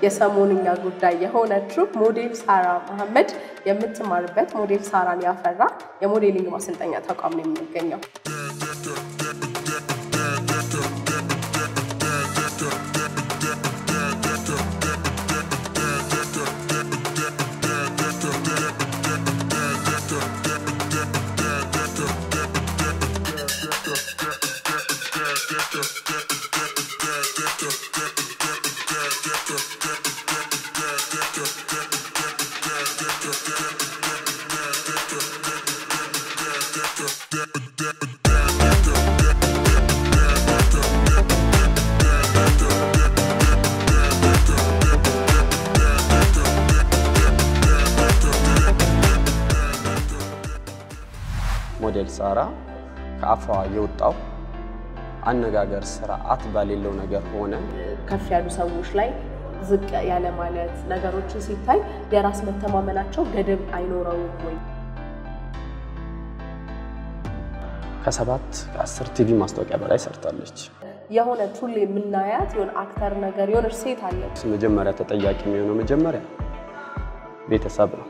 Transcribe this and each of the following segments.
የሰሞንኛ ጉዳይ የሆነችው ሞዴል ሳራ መሐመድ የምትማርበት ሞዴል ሳራን ያፈራ የሞዴሊንግ ማሰልጠኛ ተቋም ነው የሚገኘው። ሞዴል ሳራ ከአፏ የወጣው አነጋገር ስርዓት በሌለው ነገር ሆነ ከፍ ያሉ ሰዎች ላይ ዝቅ ያለ ማለት ነገሮችን ሲታይ የራስ መተማመናቸው ገደብ አይኖረውም ወይ? ከሰባት ከአስር ቲቪ ማስታወቂያ በላይ ሰርታለች። የሆነች ሁሌ የምናያት የሆነ አክተር ነገር የሆነች ሴት አለች። መጀመሪያ ተጠያቂ የሚሆነው መጀመሪያ ቤተሰብ ነው።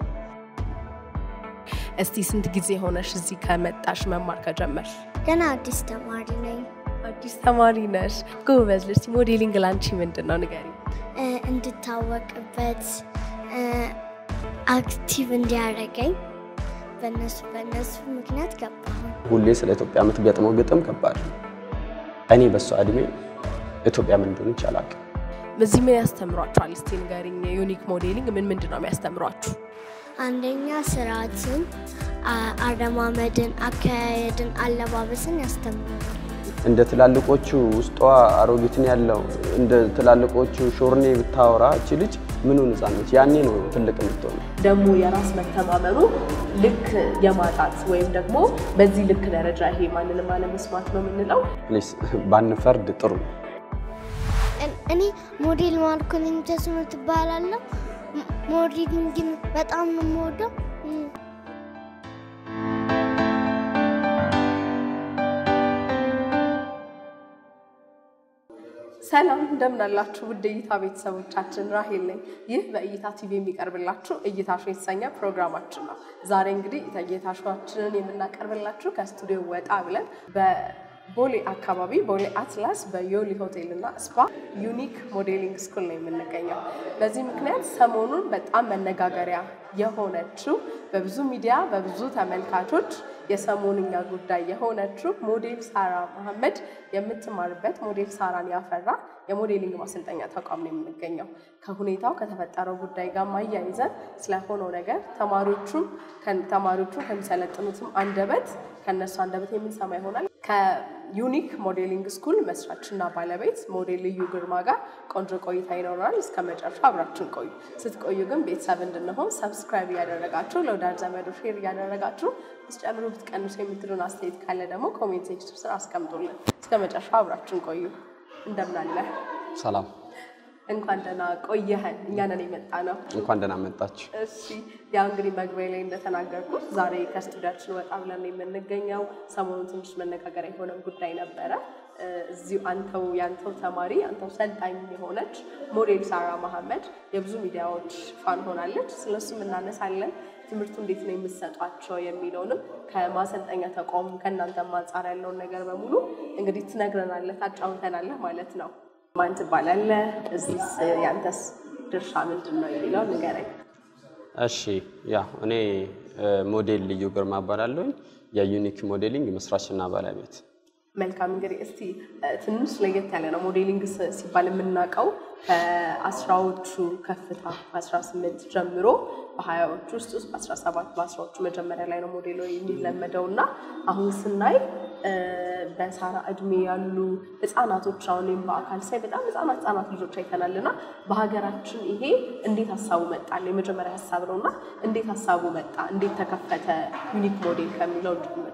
እስቲ ስንት ጊዜ ሆነሽ እዚህ ከመጣሽ መማር ከጀመርሽ? ገና አዲስ ተማሪ ነኝ። አዲስ ተማሪ ነሽ። ጎበዝ ልጅ። ሞዴሊንግ ላንቺ ምንድን ነው ንገሪ። እ፣ እንድታወቅበት እ፣ አክቲቭ እንዲያደርገኝ በእነሱ በእነሱ ምክንያት ገባሁ። ሁሌ ስለ ኢትዮጵያ የምትገጥመው ግጥም ከባድ ነው። እኔ በሷ እድሜ ኢትዮጵያ ምን እንደሆነች አላውቅም። እዚህ ምን ያስተምሯችኋል? እስቲ ንገሪኝ። ዩኒክ ሞዴሊንግ ምን ምንድን ነው የሚያስተምሯችሁ? አንደኛ ስርዓትን፣ አ- አረማመድን፣ አካሄድን፣ አለባበስን ያስተምራል። እንደ ትላልቆቹ ውስጧ አሮጊትን ያለው እንደ ትላልቆቹ ሾርኔ ብታወራ እቺ ልጅ ምኑ ነፃነች? ያኔ ነው ትልቅ የምትሆነው። ደግሞ የራስ መተማመኑ ልክ የማጣት ወይም ደግሞ በዚህ ልክ ደረጃ ይሄ ማንንም አለመስማት ነው የምንለው። ፕሊስ ባንፈርድ ጥሩ ነው። እን- እኔ ሞዴል ማርኮሊን ተስኖ ትባላለሁ። ም- ሞዴሊንግን በጣም ነው የምወደው። እም፣ ሰላም እንደምን አላችሁ ውድ እይታ ቤተሰቦቻችን፣ ራሄል ነኝ። ይህ በእይታ ቲቪ የሚቀርብላችሁ እይታ ሾው የተሰኘ ፕሮግራማችን ነው። ዛሬ እንግዲህ እይታ ሾዋችንን የምናቀርብላችሁ ከስቱዲዮ ወጣ ብለን በቦሌ አካባቢ ቦሌ አትላስ በዮሊ ሆቴል እና ስፓ ዩኒክ ሞዴሊንግ ስኩል ነው የምንገኘው። በዚህ ምክንያት ሰሞኑን በጣም መነጋገሪያ የሆነችው በብዙ ሚዲያ በብዙ ተመልካቾች የሰሞንኛ ጉዳይ የሆነችው ሞዴል ሳራ መሐመድ የምትማርበት ሞዴል ሳራን ያፈራ የሞዴሊንግ ማሰልጠኛ ተቋም ነው የምንገኘው። ከሁኔታው ከተፈጠረው ጉዳይ ጋር ማያይዘን ስለሆነው ነገር ተማሪዎቹም ተማሪዎቹ ከሚሰለጥኑትም አንደበት ከነሱ አንደበት የምንሰማ ይሆናል። ከዩኒክ ሞዴሊንግ ስኩል መስራችና ባለቤት ሞዴል ልዩ ግርማ ጋር ቆንጆ ቆይታ ይኖራል። እስከ መጨረሻ አብራችሁን ቆዩ። ስትቆዩ ግን ቤተሰብ እንድንሆን ሰብስክራይብ እያደረጋችሁ ለወዳጅ ዘመዶ ሼር እያደረጋችሁ ብትጨምሩ ብትቀንሱ የምትሉን አስተያየት ካለ ደግሞ ኮሜንት ሴክሽን ስር አስቀምጡልን። እስከ መጨረሻ አብራችሁን ቆዩ። እንደምን አለ? ሰላም፣ እንኳን ደህና ቆየህን። እኛ ነን የመጣ ነው። እንኳን ደህና መጣችሁ። እሺ ያው እንግዲህ መግቢያ ላይ እንደተናገርኩት ዛሬ ከስቱዲያችን ወጣ ብለን ነው የምንገኘው። ሰሞኑን ትንሽ መነጋገሪያ የሆነ ጉዳይ ነበረ። እ፣ እዚሁ አንተው ያንተው ተማሪ አንተው ሰልጣኝ የሆነች ሞዴል ሳራ መሐመድ የብዙ ሚዲያዎች ፋን ሆናለች። ስለሱም እናነሳለን። ትምህርቱ እንዴት ነው የምትሰጧቸው የሚለውንም ከማሰልጠኛ ተቋሙ ከእናንተም አንጻር ያለውን ነገር በሙሉ እንግዲህ ትነግረናለህ፣ ታጫውተናለህ ማለት ነው። ማን ትባላለህ? እዚህስ ያንተስ ድርሻ ምንድን ነው የሚለው ንገረኝ። እሺ፣ ያ እኔ እ፣ ሞዴል ልዩ ግርማ እባላለሁኝ የዩኒክ ሞዴሊንግ መስራችና ባለቤት መልካም እንግዲህ እስቲ እ፣ ትንሽ ለየት ያለ ነው ሞዴሊንግ ስ- ሲባል የምናውቀው ከአስራዎቹ ከፍታ ከ18 ጀምሮ በሀያዎቹ ውስጥ ውስጥ በ17 በአስራዎቹ መጀመሪያ ላይ ነው ሞዴሎ የሚለመደው እና አሁን ስናይ እ፣ በሳራ እድሜ ያሉ ህጻናቶች አሁን እኔም በአካል ሳይ በጣም ህጻናት ህጻናት ልጆች አይተናል እና በሀገራችን ይሄ እንዴት ሀሳቡ መጣል የመጀመሪያ ሀሳብ ነው እና እንዴት ሀሳቡ መጣ እንዴት ተከፈተ ዩኒክ ሞዴል ከሚለው ጀምር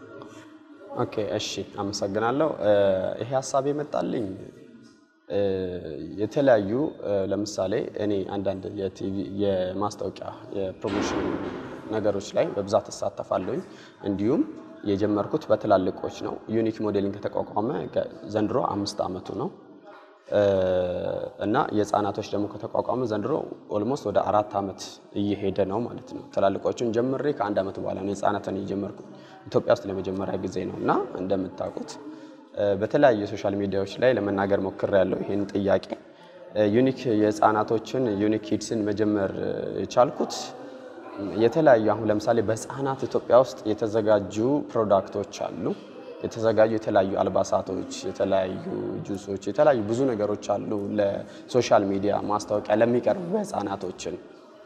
ኦኬ እሺ፣ አመሰግናለሁ። እ፣ ይሄ ሀሳብ የመጣልኝ እ፣ የተለያዩ እ፣ ለምሳሌ እኔ አንዳንድ የቲቪ የማስታወቂያ የፕሮሞሽን ነገሮች ላይ በብዛት እሳተፋለሁኝ። እንዲሁም የጀመርኩት በትላልቆች ነው። ዩኒክ ሞዴሊንግ ከተቋቋመ ገ- ዘንድሮ አምስት ዓመቱ ነው። እና የህፃናቶች ደግሞ ከተቋቋመ ዘንድሮ ኦልሞስት ወደ አራት ዓመት እየሄደ ነው ማለት ነው። ትላልቆቹን ጀምሬ ከአንድ ዓመት በኋላ ነው የህፃናትን የጀመርኩ ኢትዮጵያ ውስጥ ለመጀመሪያ ጊዜ ነው እና እንደምታውቁት በተለያዩ የሶሻል ሚዲያዎች ላይ ለመናገር ሞክሬያለሁ ይህን ጥያቄ ዩኒክ የህፃናቶችን ዩኒክ ኪድስን መጀመር የቻልኩት የተለያዩ አሁን ለምሳሌ በህፃናት ኢትዮጵያ ውስጥ የተዘጋጁ ፕሮዳክቶች አሉ። የተዘጋጁ የተለያዩ አልባሳቶች፣ የተለያዩ ጁሶች፣ የተለያዩ ብዙ ነገሮች አሉ ለሶሻል ሚዲያ ማስታወቂያ ለሚቀርቡ ህፃናቶችን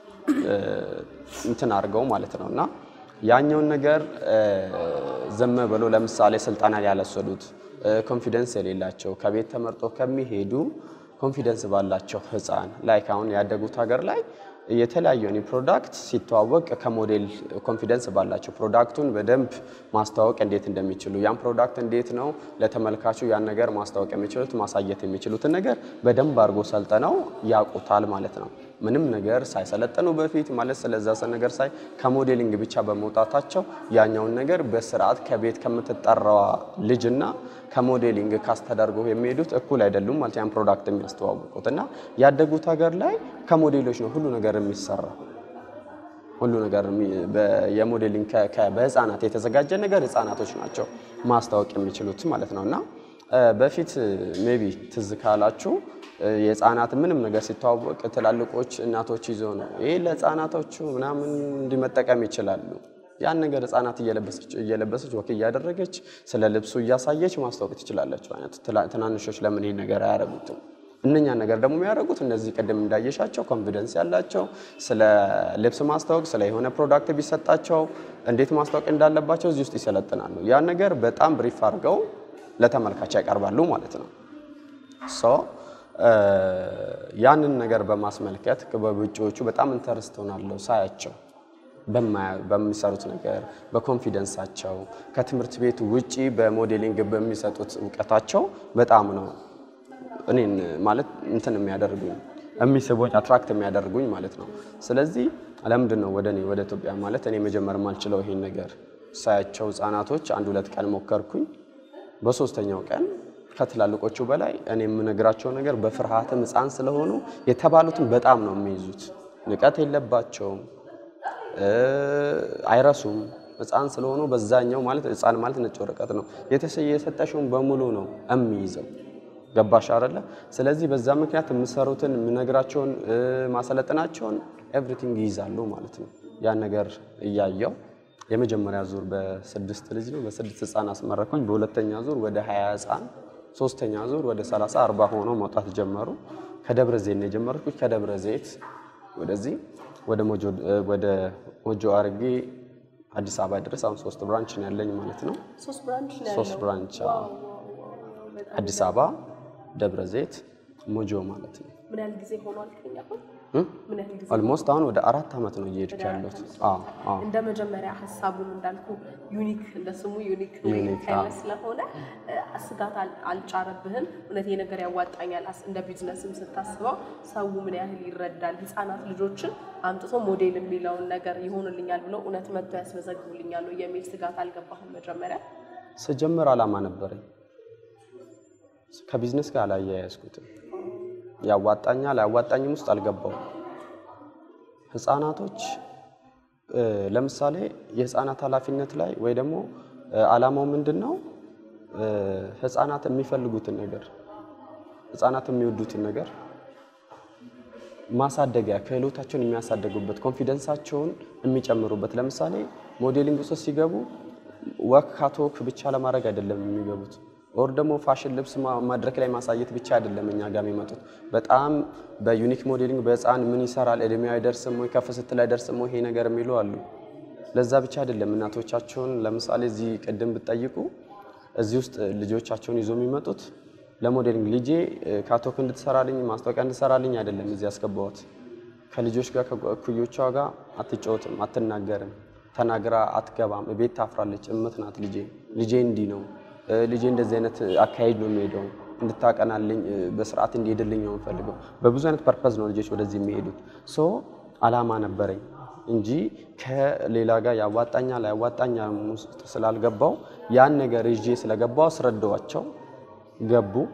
እንትን አድርገው ማለት ነው እና ያኛውን ነገር ዝም ብሎ ለምሳሌ ስልጠና ያልወሰዱት ኮንፊደንስ የሌላቸው ከቤት ተመርጦ ከሚሄዱ ኮንፊደንስ ባላቸው ህፃን ላይክ አሁን ያደጉት ሀገር ላይ የተለያዩ እኔ ፕሮዳክት ሲተዋወቅ ከሞዴል ኮንፊደንስ ባላቸው ፕሮዳክቱን በደንብ ማስተዋወቅ እንዴት እንደሚችሉ ያን ፕሮዳክት እንዴት ነው ለተመልካቹ ያን ነገር ማስተዋወቅ የሚችሉት ማሳየት የሚችሉትን ነገር በደንብ አድርጎ ሰልጥነው ያውቁታል ማለት ነው። ምንም ነገር ሳይሰለጥኑ በፊት ማለት ስለዛ ነገር ሳይ ከሞዴሊንግ ብቻ በመውጣታቸው ያኛውን ነገር በስርዓት ከቤት ከምትጠራዋ ልጅና ከሞዴሊንግ ካስ ተደርገው የሚሄዱት እኩል አይደሉም ማለት ያን ፕሮዳክት የሚያስተዋውቁት እና ያደጉት ሀገር ላይ ከሞዴሎች ነው ሁሉ ነገር የሚሰራ ሁሉ ነገር የሞዴሊንግ በህፃናት የተዘጋጀ ነገር ህፃናቶች ናቸው ማስታወቅ የሚችሉት ማለት ነው እና በፊት ሜቢ ትዝ ካላችሁ የህፃናት ምንም ነገር ሲተዋወቅ ትላልቆች እናቶች ይዞ ነው ይሄ ለህፃናቶቹ ምናምን እንዲመጠቀም ይችላሉ። ያን ነገር ህፃናት እየለበሰች ወክ እያደረገች ስለ ልብሱ እያሳየች ማስታወቅ ትችላለች። አይነት ትናንሾች ለምን ይሄን ነገር አያደርጉትም? እነኛን ነገር ደግሞ የሚያደርጉት እነዚህ ቅድም እንዳየሻቸው ኮንፊደንስ ያላቸው ስለ ልብስ ማስታወቅ ስለ የሆነ ፕሮዳክት ቢሰጣቸው እንዴት ማስታወቅ እንዳለባቸው እዚህ ውስጥ ይሰለጥናሉ። ያን ነገር በጣም ብሪፍ አድርገው ለተመልካች ያቀርባሉ ማለት ነው። ሶ ያንን ነገር በማስመልከት በውጭዎቹ በጣም ኢንተረስት ሆናለሁ ሳያቸው በሚሰሩት ነገር በኮንፊደንሳቸው ከትምህርት ቤቱ ውጪ በሞዴሊንግ በሚሰጡት እውቀታቸው በጣም ነው እኔን ማለት እንትን የሚያደርጉኝ የሚስቡኝ አትራክት የሚያደርጉኝ ማለት ነው። ስለዚህ ለምንድን ነው ወደ እኔ ወደ ኢትዮጵያ ማለት እኔ መጀመር ማልችለው ይሄን ነገር ሳያቸው ህጻናቶች አንድ ሁለት ቀን ሞከርኩኝ። በሶስተኛው ቀን ከትላልቆቹ በላይ እኔ የምነግራቸው ነገር በፍርሃትም ህፃን ስለሆኑ የተባሉትን በጣም ነው የሚይዙት። ንቀት የለባቸውም፣ አይረሱም። ህፃን ስለሆኑ በዛኛው ማለት ህፃን ማለት ነጭ ወረቀት ነው የሰጠሽውን በሙሉ ነው የሚይዘው። ገባሽ አይደለ? ስለዚህ በዛ ምክንያት የምሰሩትን የምነግራቸውን ማሰለጥናቸውን ኤቭሪቲንግ ይይዛሉ ማለት ነው። ያን ነገር እያየው የመጀመሪያ ዙር በስድስት ልጅ ነው በስድስት ህፃን አስመረኩኝ። በሁለተኛ ዙር ወደ ሀያ ህፃን፣ ሶስተኛ ዙር ወደ ሰላሳ አርባ ሆነው መውጣት ጀመሩ። ከደብረ ዘይት ነው የጀመርኩት። ከደብረ ዘይት ወደዚህ ወደ ሞጆ አርጌ አዲስ አበባ ድረስ አሁን ሶስት ብራንች ነው ያለኝ ማለት ነው። ሶስት ብራንች ነው ሶስት ያለው። ብራንች ዋው፣ አዲስ አበባ፣ ደብረ ዘይት፣ ሞጆ ማለት ነው። ምን ያህል ጊዜ ሆኗል ከኛ አሁን? ምን ያህል ጊዜ ኦልሞስት አሁን ወደ አራት ዓመት ነው እየሄድኩ ያለሁት። አዎ አዎ እንደ መጀመሪያ ሀሳቡን እንዳልኩ ዩኒክ እንደ ስሙ ዩኒክ ዩኒክ፣ አይነት አዎ። ስለሆነ እ፣ ስጋት አል- አልጫረብህም። እውነት ይሄ ነገር ያዋጣኛል አስ- እንደ ቢዝነስም ስታስበው ሰው ምን ያህል ይረዳል። ህፃናት ልጆችን አምጥቶ ሞዴል የሚለውን ነገር ይሆንልኛል ብለው እውነት መጥቶ ያስመዘግቡልኛል ወይ የሚል ስጋት አልገባህም መጀመሪያ? ስጀምር ዓላማ ነበረኝ። ከቢዝነስ ጋር አላያያዝኩትም። ያዋጣኛል አያዋጣኝም ውስጥ አልገባውም። ህፃናቶች እ፣ ለምሳሌ የህፃናት ኃላፊነት ላይ ወይ ደግሞ እ፣ ዓላማው ምንድን ነው? እ፣ ህፃናት የሚፈልጉትን ነገር ህፃናት የሚወዱትን ነገር ማሳደጊያ ክህሎታቸውን የሚያሳደጉበት ኮንፊደንሳቸውን የሚጨምሩበት። ለምሳሌ ሞዴሊንግ ውስጥ ሲገቡ ወክ ካቶክ ብቻ ለማድረግ አይደለም የሚገቡት፣ ኦር ደግሞ ፋሽን ልብስ ማ- መድረክ ላይ ማሳየት ብቻ አይደለም እኛ ጋር የሚመጡት። በጣም በዩኒክ ሞዴሊንግ በህፃን ምን ይሰራል፣ እድሜው አይደርስም ወይ ከፍ ስትል አይደርስም ወይ ይሄ ነገር የሚሉ አሉ። ለዛ ብቻ አይደለም እናቶቻቸውን ለምሳሌ እዚህ ቅድም ብትጠይቁ እዚህ ውስጥ ልጆቻቸውን ይዞ የሚመጡት ለሞዴሊንግ ልጄ እ፣ ካቶክ እንድትሰራልኝ ማስታወቂያ እንድትሰራልኝ አይደለም እዚህ ያስገባሁት። ከልጆች ጋር ከእኩዮቿ ጋር አትጫወትም፣ አትናገርም፣ ተናግራ አትገባም፣ ቤት ታፍራለች። እምት ናት ልጄ ልጄ እንዲህ ነው እ፣ ልጄ እንደዚህ አይነት አካሄድ ነው የሚሄደው እንድታቀናልኝ እ፣ በስርዓት እንዲሄድልኝ ነው የምፈልገው። በብዙ አይነት ፐርፐዝ ነው ልጆች ወደዚህ የሚሄዱት። ሶ አላማ ነበረኝ እንጂ ከሌላ ጋር ያዋጣኛል አያዋጣኛል ውስጥ ስላልገባው ያን ነገር ይዤ ስለገባው አስረዳዋቸው ገቡ።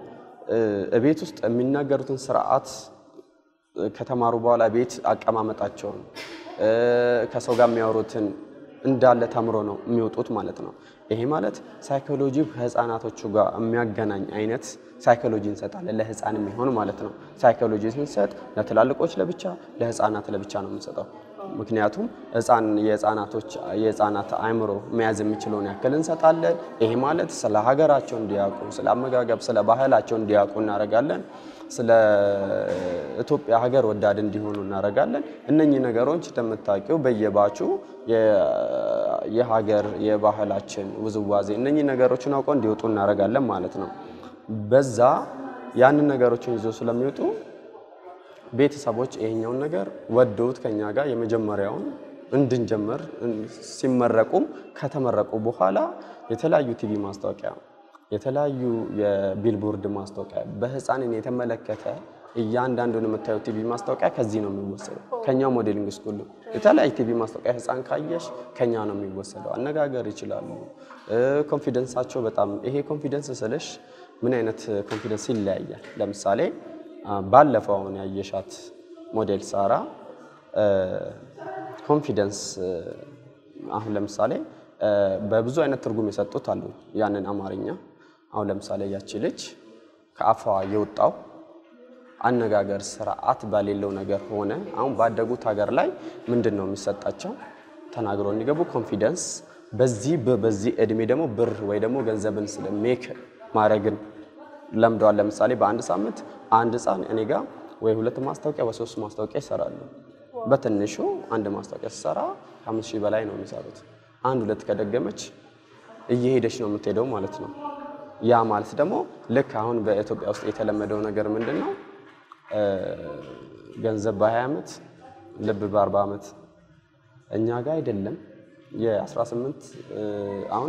እ፣ እቤት ውስጥ የሚናገሩትን ስርዓት ከተማሩ በኋላ ቤት አቀማመጣቸውን እ፣ ከሰው ጋር የሚያወሩትን እንዳለ ተምሮ ነው የሚወጡት ማለት ነው። ይሄ ማለት ሳይኮሎጂ ከህፃናቶቹ ጋር የሚያገናኝ አይነት ሳይኮሎጂ እንሰጣለን፣ ለህፃን የሚሆን ማለት ነው። ሳይኮሎጂ ስንሰጥ ለትላልቆች ለብቻ፣ ለህፃናት ለብቻ ነው የምንሰጠው። ምክንያቱም ህፃን የህፃናቶች የህፃናት አእምሮ መያዝ የሚችለውን ያክል እንሰጣለን። ይሄ ማለት ስለ ሀገራቸው እንዲያውቁ፣ ስለ አመጋገብ፣ ስለ ባህላቸው እንዲያውቁ እናደርጋለን። ስለ ኢትዮጵያ ሀገር ወዳድ እንዲሆኑ እናደርጋለን። እነኚህ ነገሮች እንደምታውቂው በየባቹ የ- የሀገር የባህላችን ውዝዋዜ እነኚህ ነገሮችን አውቀው እንዲወጡ እናደርጋለን ማለት ነው። በዛ ያንን ነገሮችን ይዞ ስለሚወጡ ቤተሰቦች ይሄኛውን ነገር ወደውት ከኛ ጋር የመጀመሪያውን እንድንጀምር ሲመረቁም ከተመረቁ በኋላ የተለያዩ ቲቪ ማስታወቂያ የተለያዩ የቢልቦርድ ማስታወቂያ በህፃንን የተመለከተ እያንዳንዱን የምታየው ቲቪ ማስታወቂያ ከዚህ ነው የሚወሰደው። ከኛው ሞዴሊንግ ስኩል ነው። የተለያዩ ቲቪ ማስታወቂያ ህፃን ካየሽ ከኛ ነው የሚወሰደው። አነጋገር ይችላሉ። ኮንፊደንሳቸው በጣም ይሄ ኮንፊደንስ ስልሽ ምን አይነት ኮንፊደንስ ይለያያል። ለምሳሌ አ፣ ባለፈው አሁን ያየሻት ሞዴል ሳራ ኮንፊደንስ አሁን ለምሳሌ እ፣ በብዙ አይነት ትርጉም የሰጡት አሉ ያንን አማርኛ። አሁን ለምሳሌ ያቺ ልጅ ከአፏ የወጣው አነጋገር ስርዓት በሌለው ነገር ሆነ። አሁን ባደጉት ሀገር ላይ ምንድን ነው የሚሰጣቸው? ተናግሮ እንዲገቡ ኮንፊደንስ። በዚህ በ- በዚህ እድሜ ደግሞ ብር ወይ ደግሞ ገንዘብን ስለ ሜክ ማድረግን ለምደዋል። ለምሳሌ በአንድ ሳምንት አንድ ህፃን እኔ ጋር ወይ ሁለት ማስታወቂያ ወይ ሶስት ማስታወቂያ ይሰራሉ። በትንሹ አንድ ማስታወቂያ ሲሰራ ከአምስት ሺህ በላይ ነው የሚሰሩት። አንድ ሁለት ከደገመች እየሄደች ነው የምትሄደው ማለት ነው። ያ ማለት ደግሞ ልክ አሁን በኢትዮጵያ ውስጥ የተለመደው ነገር ምንድን ነው? እ፣ ገንዘብ በ20 ዓመት ልብ በ40 ዓመት እኛ ጋር አይደለም። የ18 እ፣ አሁን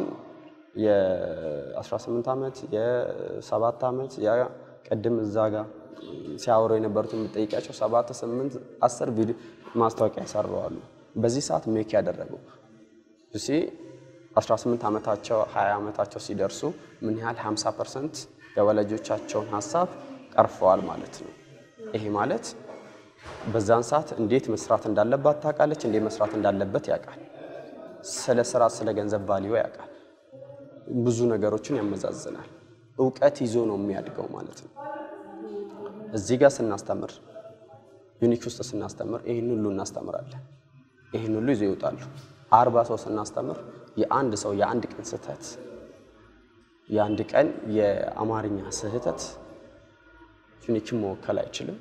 የ18 ዓመት የ7 ዓመት ያ ቅድም እዛ ጋር ሲያወሩ የነበሩትን የምጠይቃቸው 7 8 10 ቪዲዮ ማስታወቂያ ያሰራዋሉ። በዚህ ሰዓት ሜክ ያደረጉ እሺ 18 ዓመታቸው 20 ዓመታቸው ሲደርሱ ምን ያህል 50 ፐርሰንት የወላጆቻቸውን ሀሳብ ቀርፈዋል ማለት ነው። ይሄ ማለት በዛን ሰዓት እንዴት መስራት እንዳለባት ታውቃለች፣ እንዴት መስራት እንዳለበት ያውቃል። ስለ ስራ፣ ስለ ገንዘብ ቫልዩ ያውቃል። ብዙ ነገሮችን ያመዛዝናል። እውቀት ይዞ ነው የሚያድገው ማለት ነው። እዚህ ጋር ስናስተምር ዩኒክ ውስጥ ስናስተምር ይህን ሁሉ እናስተምራለን። ይህን ሁሉ ይዞ ይወጣሉ። አርባ ሰው ስናስተምር የአንድ ሰው የአንድ ቀን ስህተት የአንድ ቀን የአማርኛ ስህተት ዩኒክን መወከል አይችልም።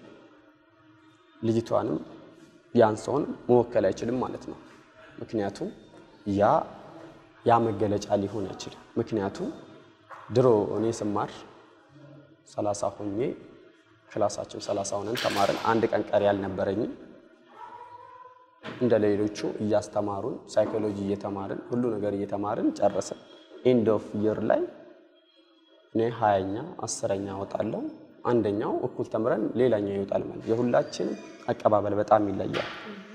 ልጅቷንም ያን ሰውን መወከል አይችልም ማለት ነው። ምክንያቱም ያ ያ መገለጫ ሊሆን አይችልም። ምክንያቱም ድሮ እኔ ስማር ሰላሳ ሆኜ ክላሳችን ሰላሳ ሆነን ተማርን። አንድ ቀን ቀሪ አልነበረኝም። እንደ ሌሎቹ እያስተማሩን ሳይኮሎጂ እየተማርን ሁሉ ነገር እየተማርን ጨረስን። ኤንድ ኦፍ ይር ላይ እኔ ሀያኛ አስረኛ እወጣለሁ። አንደኛው እኩል ተምረን ሌላኛው ይወጣል ማለት የሁላችንም አቀባበል በጣም ይለያል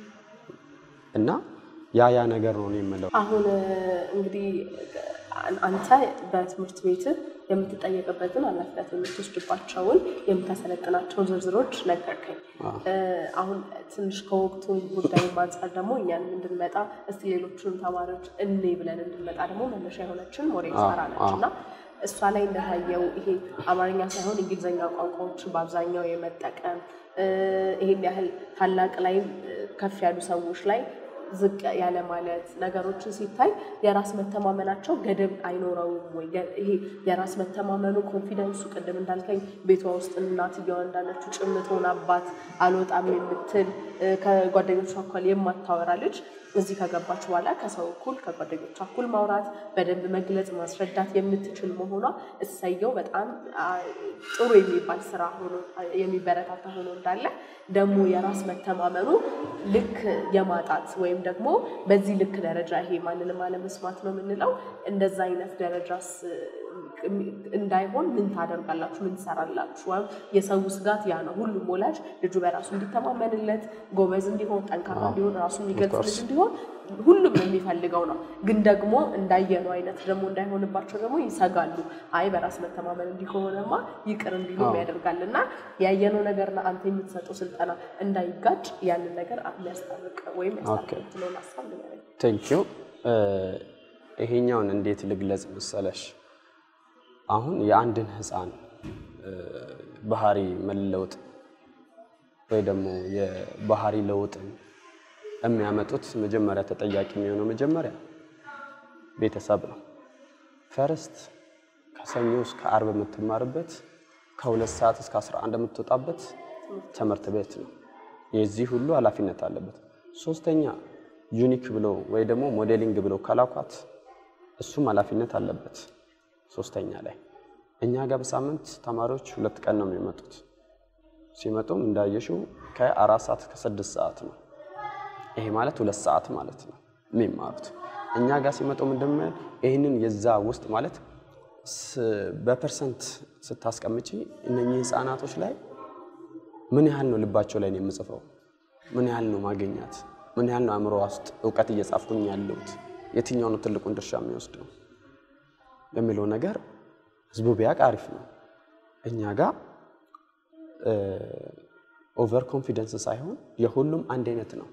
እና ያ ያ ነገር ነው እኔ የምለው። አሁን እንግዲህ አንተ በትምህርት ቤት የምትጠየቅበትን ኃላፊነት የምትወስድባቸውን የምታሰለጥናቸው ዝርዝሮች ነገርከኝ። አሁን ትንሽ ከወቅቱ ጉዳይ አንጻር ደግሞ እኛንም እንድንመጣ እስቲ ሌሎቹንም ተማሪዎች እኔ ብለን እንድንመጣ ደግሞ መነሻ የሆነችን ሞዴል ሳራ ነች እና እሷ ላይ እንደታየው ይሄ አማርኛ ሳይሆን እንግሊዝኛ ቋንቋዎችን በአብዛኛው የመጠቀም ይሄን ያህል ታላቅ ላይም ከፍ ያሉ ሰዎች ላይ ዝቅ ያለ ማለት ነገሮችን ሲታይ የራስ መተማመናቸው ገደብ አይኖረውም ወይ? ይሄ የራስ መተማመኑ ኮንፊደንሱ ቅድም እንዳልከኝ ቤቷ ውስጥ እናትየዋ እንዳለችው ጭምት ሆናባት አልወጣም የምትል ከጓደኞቿ እኳል የማታወራ ልጅ እዚህ ከገባች በኋላ ከሰው እኩል ከጓደኞቿ እኩል ማውራት በደንብ መግለጽ ማስረዳት የምትችል መሆኗ እሰየው በጣም ጥሩ የሚባል ስራ ሆኖ የሚበረታታ ሆኖ እንዳለ ደግሞ የራስ መተማመኑ ልክ የማጣት ወይም ደግሞ በዚህ ልክ ደረጃ ይሄ ማንንም አለመስማት ነው የምንለው እንደዛ አይነት ደረጃስ እንዳይሆን ምን ታደርጋላችሁ? ምን ትሰራላችሁ? ወይም የሰው ስጋት ያ ነው። ሁሉም ወላጅ ልጁ በራሱ እንዲተማመንለት፣ ጎበዝ እንዲሆን፣ ጠንካራ እንዲሆን፣ ራሱ የሚገልጽ ልጅ እንዲሆን ሁሉም የሚፈልገው ነው። ግን ደግሞ እንዳየነው አይነት ደግሞ እንዳይሆንባቸው ደግሞ ይሰጋሉ። አይ በራስ መተማመን እንዲሆንማ ይቅር እንዲሉም ያደርጋል እና ያየነው ነገርና አንተ የምትሰጠው ስልጠና እንዳይጋጭ ያንን ነገር የሚያስታርቅ ወይም ያስታርቅለውን ሀሳብ ንገረኝ። ቴንኪዩ ይሄኛውን እንዴት ልግለጽ መሰለሽ? አሁን የአንድን ህፃን ባህሪ መለወጥ ወይ ደግሞ የባህሪ ለውጥን የሚያመጡት መጀመሪያ ተጠያቂ የሚሆነው መጀመሪያ ቤተሰብ ነው። ፈርስት ከሰኞ እስከ አርብ የምትማርበት ከሁለት ሰዓት እስከ 11 የምትወጣበት ትምህርት ቤት ነው። የዚህ ሁሉ ኃላፊነት አለበት። ሶስተኛ ዩኒክ ብሎ ወይ ደግሞ ሞዴሊንግ ብሎ ከላኳት እሱም ኃላፊነት አለበት። ሶስተኛ ላይ እኛ ጋር በሳምንት ተማሪዎች ሁለት ቀን ነው የሚመጡት። ሲመጡም እንዳየሽው ከአራት ሰዓት እስከ ስድስት ሰዓት ነው። ይሄ ማለት ሁለት ሰዓት ማለት ነው የሚማሩት። እኛ ጋር ሲመጡ ምንድን ነው ይህንን የዛ ውስጥ ማለት በፐርሰንት ስታስቀምጪ እነኚህ ህፃናቶች ላይ ምን ያህል ነው ልባቸው ላይ ነው የምጽፈው? ምን ያህል ነው ማገኛት? ምን ያህል ነው አእምሮ ውስጥ እውቀት እየጻፍኩኝ ያለሁት? የትኛው ነው ትልቁን ድርሻ የሚወስደው የሚለው ነገር ህዝቡ ቢያውቅ አሪፍ ነው። እኛ ጋር ኦቨር ኮንፊደንስ ሳይሆን የሁሉም አንድ አይነት ነው።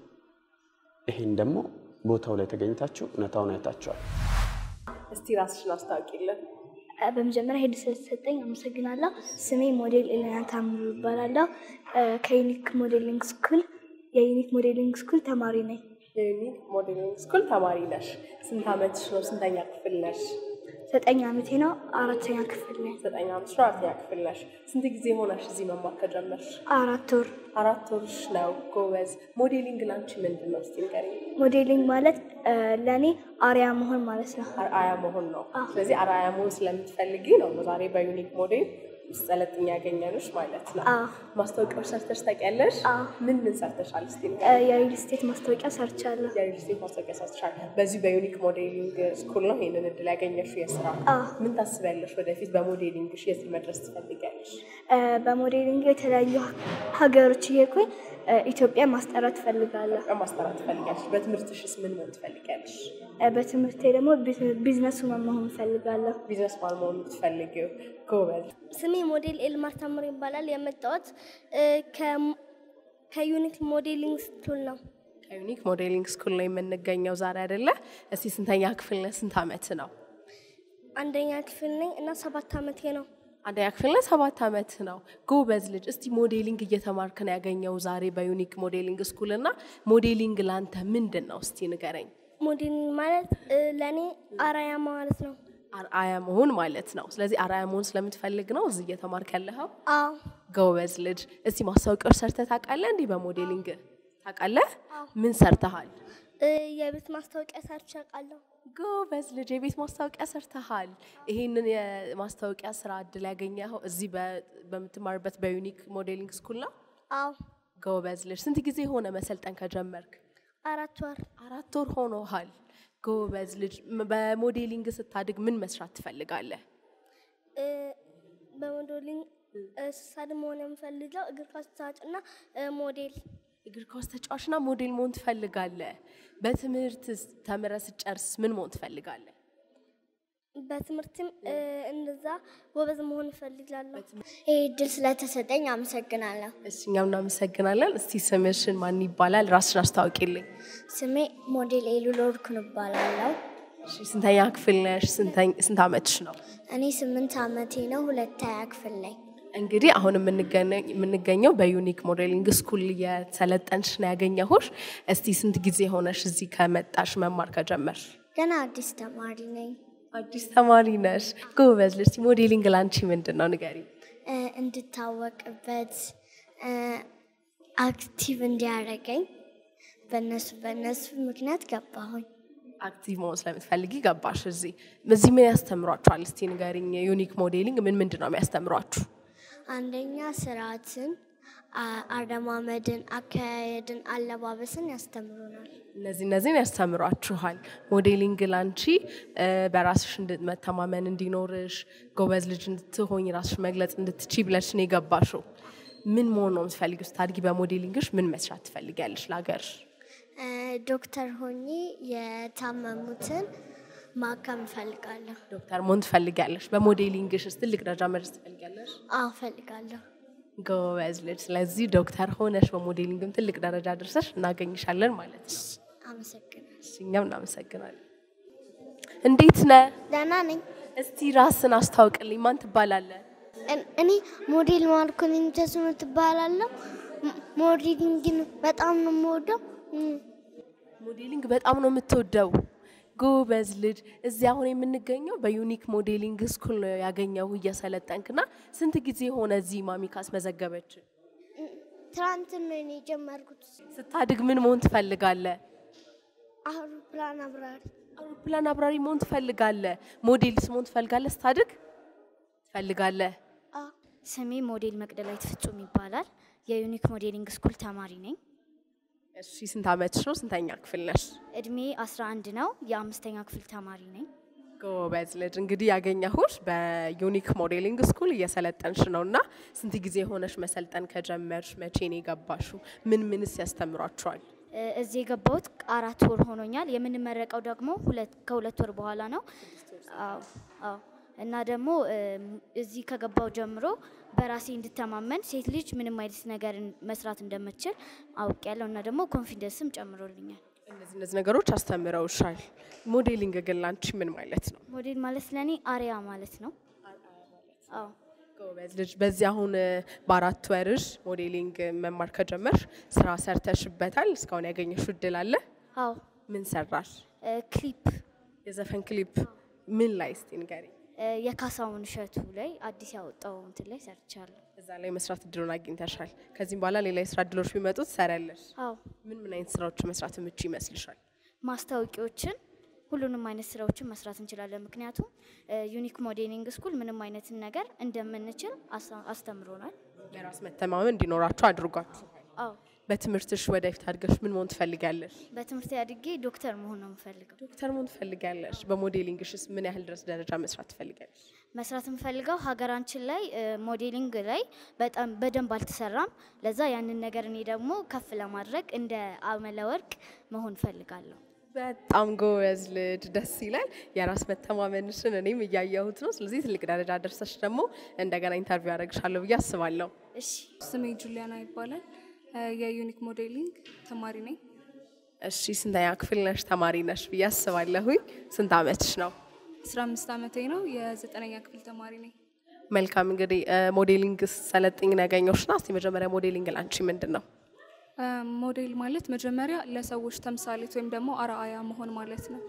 ይሄን ደግሞ ቦታው ላይ ተገኝታችሁ እውነታውን አይታችኋል። እስቲ ራስሽን አስታውቂልን። በመጀመሪያ ሄድ ስለተሰጠኝ አመሰግናለሁ። ስሜ ሞዴል ኤሌና ታምሩ ይባላለሁ። ከዩኒክ ሞዴሊንግ ስኩል የዩኒክ ሞዴሊንግ ስኩል ተማሪ ነኝ። የዩኒክ ሞዴሊንግ ስኩል ተማሪ ነሽ። ስንት ዓመትሽ ነው? ስንተኛ ክፍል ነሽ? ዘጠኝ ዓመቴ ነው። አራተኛ ክፍል ነኝ። ዘጠኝ ዓመትሽ ነው። አራተኛ ክፍል ነሽ። ስንት ጊዜ ሆነሽ እዚህ መማር ከጀመርሽ? አራት ወር። አራት ወርሽ ነው። ጎበዝ። ሞዴሊንግ ላንቺ ምንድን ነው? እስቲ ንገሪኝ። ሞዴሊንግ ማለት ለእኔ አርያ መሆን ማለት ነው። አርአያ መሆን ነው። ስለዚህ አርአያ መሆን ስለምትፈልጊ ነው ዛሬ በዩኒክ ሞዴል ሰለጥኝ ያገኘንሽ ማለት ነው። አዎ። ማስታወቂያዎች ሰርተሽ ታውቂያለሽ? አዎ። ምን ምን ሰርተሻል? እስቲ ንገሪኝ። የሪል ስቴት ማስታወቂያ ሰርቻለሁ። የሪል ስቴት ማስታወቂያ ሰርተሻል። በዚህ በዩኒክ ሞዴሊንግ ስኩል ነው ይሄንን እድል ያገኘሽው የስራ አዎ። ምን ታስቢያለሽ? ወደፊት በሞዴሊንግሽ የት መድረስ ትፈልጊያለሽ? በሞዴሊንግ የተለያዩ ሀገሮች እየሄድኩኝ ኢትዮጵያ ማስጠራት እፈልጋለሁ። ማስተራት ትፈልጊያለሽ? በትምህርትሽስ ምን መሆን ትፈልጊያለሽ? በትምህርቴ ደግሞ ቢዝነስ ውመን መሆን እፈልጋለሁ። ቢዝነስ ማን መሆን የምትፈልጊው? ጎበዝ። ስሜ ሞዴል ኤልማር ታምሮ ይባላል። የመጣሁት እ፣ ከ- ከዩኒክ ሞዴሊንግ ስኩል ነው። ከዩኒክ ሞዴሊንግ ስኩል ነው የምንገኘው ዛሬ አይደለ? እስቲ ስንተኛ ክፍል ነህ? ስንት ዓመት ነው? አንደኛ ክፍል ነኝ እና ሰባት ዓመቴ ነው። አንደኛ ክፍል ነህ? ሰባት ዓመት ነው። ጎበዝ ልጅ። እስቲ ሞዴሊንግ እየተማርክ ነው ያገኘው ዛሬ በዩኒክ ሞዴሊንግ ስኩል እና ሞዴሊንግ ላንተ ምንድን ነው? እስቲ ንገረኝ። ሞዴሊንግ ማለት እ፣ ለእኔ አራያ ማለት ነው። አርአያ መሆን ማለት ነው። ስለዚህ አርአያ መሆን ስለምትፈልግ ነው እዚህ እየተማርክ ያለኸው። አዎ ጎበዝ ልጅ። እስቲ ማስታወቂያዎች ሰርተህ ታውቃለህ? እንዲህ በሞዴሊንግ ታውቃለህ? ምን ሰርተሃል? እ፣ የቤት ማስታወቂያ ሰርቼ አውቃለሁ። ጎበዝ ልጅ የቤት ማስታወቂያ ሰርተሃል። ይሄንን የማስታወቂያ ስራ እድል ያገኘኸው እዚህ በ- በምትማርበት በዩኒክ ሞዴሊንግ ስኩል ነው። አዎ ጎበዝ ልጅ ስንት ጊዜ ሆነ መሰልጠን ከጀመርክ? አራት ወር አራት ወር ሆኖሃል። ጎበዝ ልጅ ም- በሞዴሊንግ ስታድግ ምን መስራት ትፈልጋለህ? እ፣ በሞዴሊንግ እ፣ ስሳድ መሆን የምፈልገው እግር ኳስ ተጫዋችና እ፣ ሞዴል እግር ኳስ ተጫዋችና ሞዴል መሆን ትፈልጋለህ። በትምህርት ተምረህ ስትጨርስ ምን መሆን ትፈልጋለህ? በትምህርትም እ፣ እንደዛ ጎበዝ መሆን እፈልጋለሁ። ይህ እድል ስለተሰጠኝ አመሰግናለሁ። እሺ እኛም እናመሰግናለን። እስቲ ስምሽን ማን ይባላል? ራስሽን አስታውቂልኝ። ስሜ ሞዴል ኤሉል ወርኩን እባላለሁ። እሺ ስንተኛ ክፍል ነሽ? ስንተኝ- ስንት ዓመትሽ ነው? እኔ ስምንት ዓመቴ ነው። ሁለተኛ ክፍል ነኝ። እንግዲህ አሁን የምንገነ- የምንገኘው በዩኒክ ሞዴሊንግ ስኩል የሰለጠንሽ ነው ያገኘሁሽ። እስቲ ስንት ጊዜ ሆነሽ እዚህ ከመጣሽ መማር ከጀመርሽ? ገና አዲስ ተማሪ ነኝ። አዲስ ተማሪ ነሽ። ጎበዝ ልጅ። እስቲ ሞዴሊንግ ላንቺ ምንድን ነው ንገሪ። እ፣ እንድታወቅበት እ፣ አክቲቭ እንዲያደርገኝ በእነሱ በእነሱ ምክንያት ገባሁኝ። አክቲቭ መሆን ስለምትፈልጊ ገባሽ እዚህ። እዚህ ምን ያስተምሯችኋል? እስቲ ንገሪኝ። ዩኒክ ሞዴሊንግ ምን ምንድን ነው የሚያስተምሯችሁ? አንደኛ ስርዓትን፣ አ- አረማመድን፣ አካሄድን፣ አለባበስን ያስተምሩናል። እነዚህ እነዚህን ያስተምሯችኋል። ሞዴሊንግ ላንቺ እ፣ በራስሽ እንድ- መተማመን እንዲኖርሽ ጎበዝ ልጅ እንድትሆኝ ራስሽ መግለጽ እንድትቺ ብለሽ ነው የገባሽው። ምን መሆን ነው የምትፈልጊው? ስታድጊ በሞዴሊንግሽ ምን መስራት ትፈልጊያለሽ ለሀገርሽ? እ፣ ዶክተር ሆኜ የታመሙትን ማከም እፈልጋለሁ። ዶክተር መሆን ትፈልጊያለሽ። በሞዴሊንግሽስ ትልቅ ደረጃ መድረስ ትፈልጊያለሽ? አዎ እፈልጋለሁ። ጎበዝ ልጅ። ስለዚህ ዶክተር ሆነሽ በሞዴሊንግም ትልቅ ደረጃ ደርሰሽ እናገኝሻለን ማለት ነው። አመሰግናለሁ። እሺ፣ እኛም እናመሰግናለን። እንዴት ነህ? ደህና ነኝ። እስቲ ራስን አስታውቅልኝ። ማን ትባላለህ? እን- እኔ ሞዴል ማርኮኒን ተስኖ ትባላለሁ። ም- ሞዴሊንግን በጣም ነው የምወደው። እም፣ ሞዴሊንግ በጣም ነው የምትወደው። ጎበዝ ልጅ። እዚህ አሁን የምንገኘው በዩኒክ ሞዴሊንግ ስኩል ነው ያገኘው እየሰለጠንክና ስንት ጊዜ ሆነ እዚህ ማሚ ካስመዘገበች? ትናንትን ነው እኔ የጀመርኩት። ስታድግ ምን መሆን ትፈልጋለህ? አውሮፕላን አብራሪ አውሮፕላን አብራሪ መሆን ትፈልጋለህ? ሞዴልስ መሆን ትፈልጋለህ? ስታድግ ትፈልጋለህ? አ ስሜ ሞዴል መቅደላዊት ፍጹም ይባላል። የዩኒክ ሞዴሊንግ ስኩል ተማሪ ነኝ። እሺ ስንት ዓመትሽ ነው? ስንተኛ ክፍል ነሽ? እድሜ 11 ነው። የአምስተኛ ክፍል ተማሪ ነኝ። ጎበዝ ልጅ። እንግዲህ ያገኘሁሽ በዩኒክ ሞዴሊንግ ስኩል እየሰለጠንሽ ነው እና ስንት ጊዜ ሆነሽ መሰልጠን ከጀመርሽ? መቼ ነው የገባሽው? ምን ምንስ ያስተምሯችኋል? እ፣ እዚህ የገባሁት አራት ወር ሆኖኛል። የምንመረቀው ደግሞ ሁለት ከሁለት ወር በኋላ ነው። አዎ አዎ። እና ደግሞ እ፣ እዚህ ከገባው ጀምሮ በራሴ እንድተማመን ሴት ልጅ ምንም አይነት ነገር መስራት እንደምችል አውቄያለሁ እና ደግሞ ኮንፊደንስም ጨምሮልኛል። እነዚህ እነዚህ ነገሮች አስተምረውሻል። ሞዴሊንግ ግን ላንቺ ምን ማለት ነው? ሞዴል ማለት ለእኔ አሪያ ማለት ነው። አዎ ጎበዝ ልጅ። በዚህ አሁን እ፣ በአራት ወርሽ ሞዴሊንግ መማር ከጀመርሽ ስራ ሰርተሽበታል? እስካሁን ያገኘሽው እድል አለ? አዎ ምን ሰራሽ? እ፣ ክሊፕ የዘፈን ክሊፕ ምን ላይ እስቲ ንገሪኝ። እ፣ የካሳሁን እሸቱ ላይ አዲስ ያወጣው እንትን ላይ ሰርቻለሁ። እዛ ላይ መስራት እድሉን አግኝተሻል። ከዚህም በኋላ ሌላ የስራ እድሎች ቢመጡ ትሰሪያለሽ። አዎ ምን ምን አይነት ስራዎች መስራት የምች ይመስልሻል? ማስታወቂያዎችን ሁሉንም አይነት ስራዎችን መስራት እንችላለን። ምክንያቱም እ፣ ዩኒክ ሞዴሊንግ ስኩል ምንም አይነትን ነገር እንደምንችል አሳ- አስተምሮናል። በራስ መተማመን እንዲኖራችሁ አድርጓችሁ። አዎ በትምህርትሽ ወደፊት አድገሽ ምን መሆን ትፈልጊያለሽ? በትምህርት አድጌ ዶክተር መሆን ነው የምፈልገው። ዶክተር መሆን ትፈልጊያለሽ? በሞዴሊንግሽስ ምን ያህል ድረስ ደረጃ መስራት ትፈልጊያለሽ? መስራት የምፈልገው ሀገራችን ላይ እ፣ ሞዴሊንግ ላይ በጣም በደንብ አልተሰራም። ለዛ ያንን ነገር እኔ ደግሞ ከፍ ለማድረግ እንደ አመለ ወርቅ መሆን እፈልጋለሁ። በጣም ጎበዝ ልጅ፣ ደስ ይላል። የራስ መተማመንሽን እኔም እያየሁት ነው። ስለዚህ ትልቅ ደረጃ ደርሰሽ ደግሞ እንደገና ኢንተርቪው ያደርግሻለሁ ብዬ አስባለሁ። እሺ ስሜ ጁሊያና ይባላል። እ፣ የዩኒክ ሞዴሊንግ ተማሪ ነኝ። እሺ ስንተኛ ክፍል ነሽ? ተማሪ ነሽ ብዬ አስባለሁኝ። ስንት አመትሽ ነው? 15 ዓመቴ ነው። የዘጠነኛ ክፍል ተማሪ ነኝ። መልካም እንግዲህ እ፣ ሞዴሊንግ ሰለጥኝ ያገኘሁሽና እስቲ መጀመሪያ ሞዴሊንግ ላንቺ ምንድን ነው? እ፣ ሞዴል ማለት መጀመሪያ ለሰዎች ተምሳሌት ወይም ደግሞ አርአያ መሆን ማለት ነው።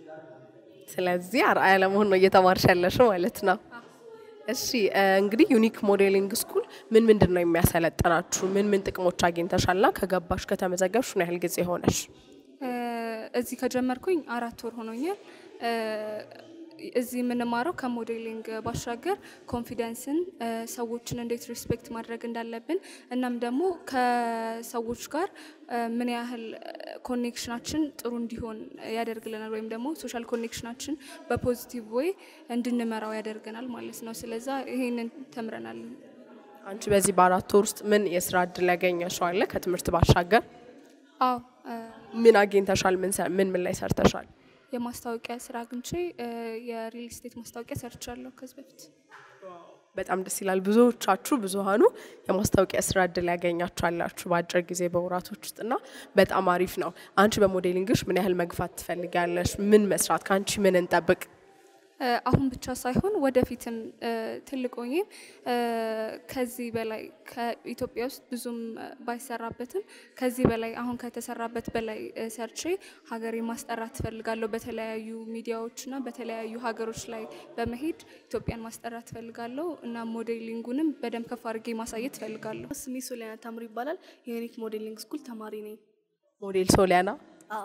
ስለዚህ አርአያ ለመሆን ነው እየተማርሽ ያለሽው ማለት ነው። እሺ እ፣ እንግዲህ ዩኒክ ሞዴሊንግ ስኩል ምን ምንድን ነው የሚያሰለጥናችሁ? ምን ምን ጥቅሞች አግኝተሻልና ከገባሽ ከተመዘገብሽ ምን ያህል ጊዜ ሆነሽ? እ፣ እዚህ ከጀመርኩኝ አራት ወር ሆኖኛል። እ፣ እዚህ የምንማረው ከሞዴሊንግ ባሻገር ኮንፊደንስን፣ እ፣ ሰዎችን እንዴት ሪስፔክት ማድረግ እንዳለብን እናም ደግሞ ከሰዎች ጋር እ፣ ምን ያህል ኮኔክሽናችን ጥሩ እንዲሆን ያደርግልናል ወይም ደግሞ ሶሻል ኮኔክሽናችን በፖዚቲቭ ወይ እንድንመራው ያደርገናል ማለት ነው። ስለዛ ይሄንን ተምረናል። አንቺ በዚህ በአራት ወር ውስጥ ምን የስራ እድል ያገኘሽው አለ? ከትምህርት ባሻገር አዎ እ፣ ምን አግኝተሻል? ምን ሰ- ምን ምን ላይ ሰርተሻል? የማስታወቂያ ስራ አግኝቼ እ፣ የሪል ስቴት ማስታወቂያ ሰርቻለሁ ከዚህ በፊት። በጣም ደስ ይላል። ብዙዎቻችሁ ብዙሃኑ የማስታወቂያ ስራ እድል ያገኛችሁ አላችሁ በአጭር ጊዜ በወራቶች ውስጥ እና በጣም አሪፍ ነው። አንቺ በሞዴሊንግሽ ምን ያህል መግፋት ትፈልጊያለሽ? ምን መስራት ከአንቺ ምን እንጠብቅ? እ፣ አሁን ብቻ ሳይሆን ወደፊትም እ፣ ትልቅ ሆኜ እ፣ ከዚህ በላይ ከኢትዮጵያ ውስጥ ብዙም እ፣ ባይሰራበትም ከዚህ በላይ አሁን ከተሰራበት በላይ እ፣ ሰርቼ ሀገሬ ማስጠራት ትፈልጋለሁ። በተለያዩ ሚዲያዎችና በተለያዩ ሀገሮች ላይ በመሄድ ኢትዮጵያን ማስጠራት ትፈልጋለሁ እና ሞዴሊንጉንም በደንብ ከፍ አድርጌ ማሳየት ትፈልጋለሁ። ስሜ ሶሊያና ታምሩ ይባላል። የዩኒክ ሞዴሊንግ ስኩል ተማሪ ነኝ። ሞዴል ሶሊያና አዎ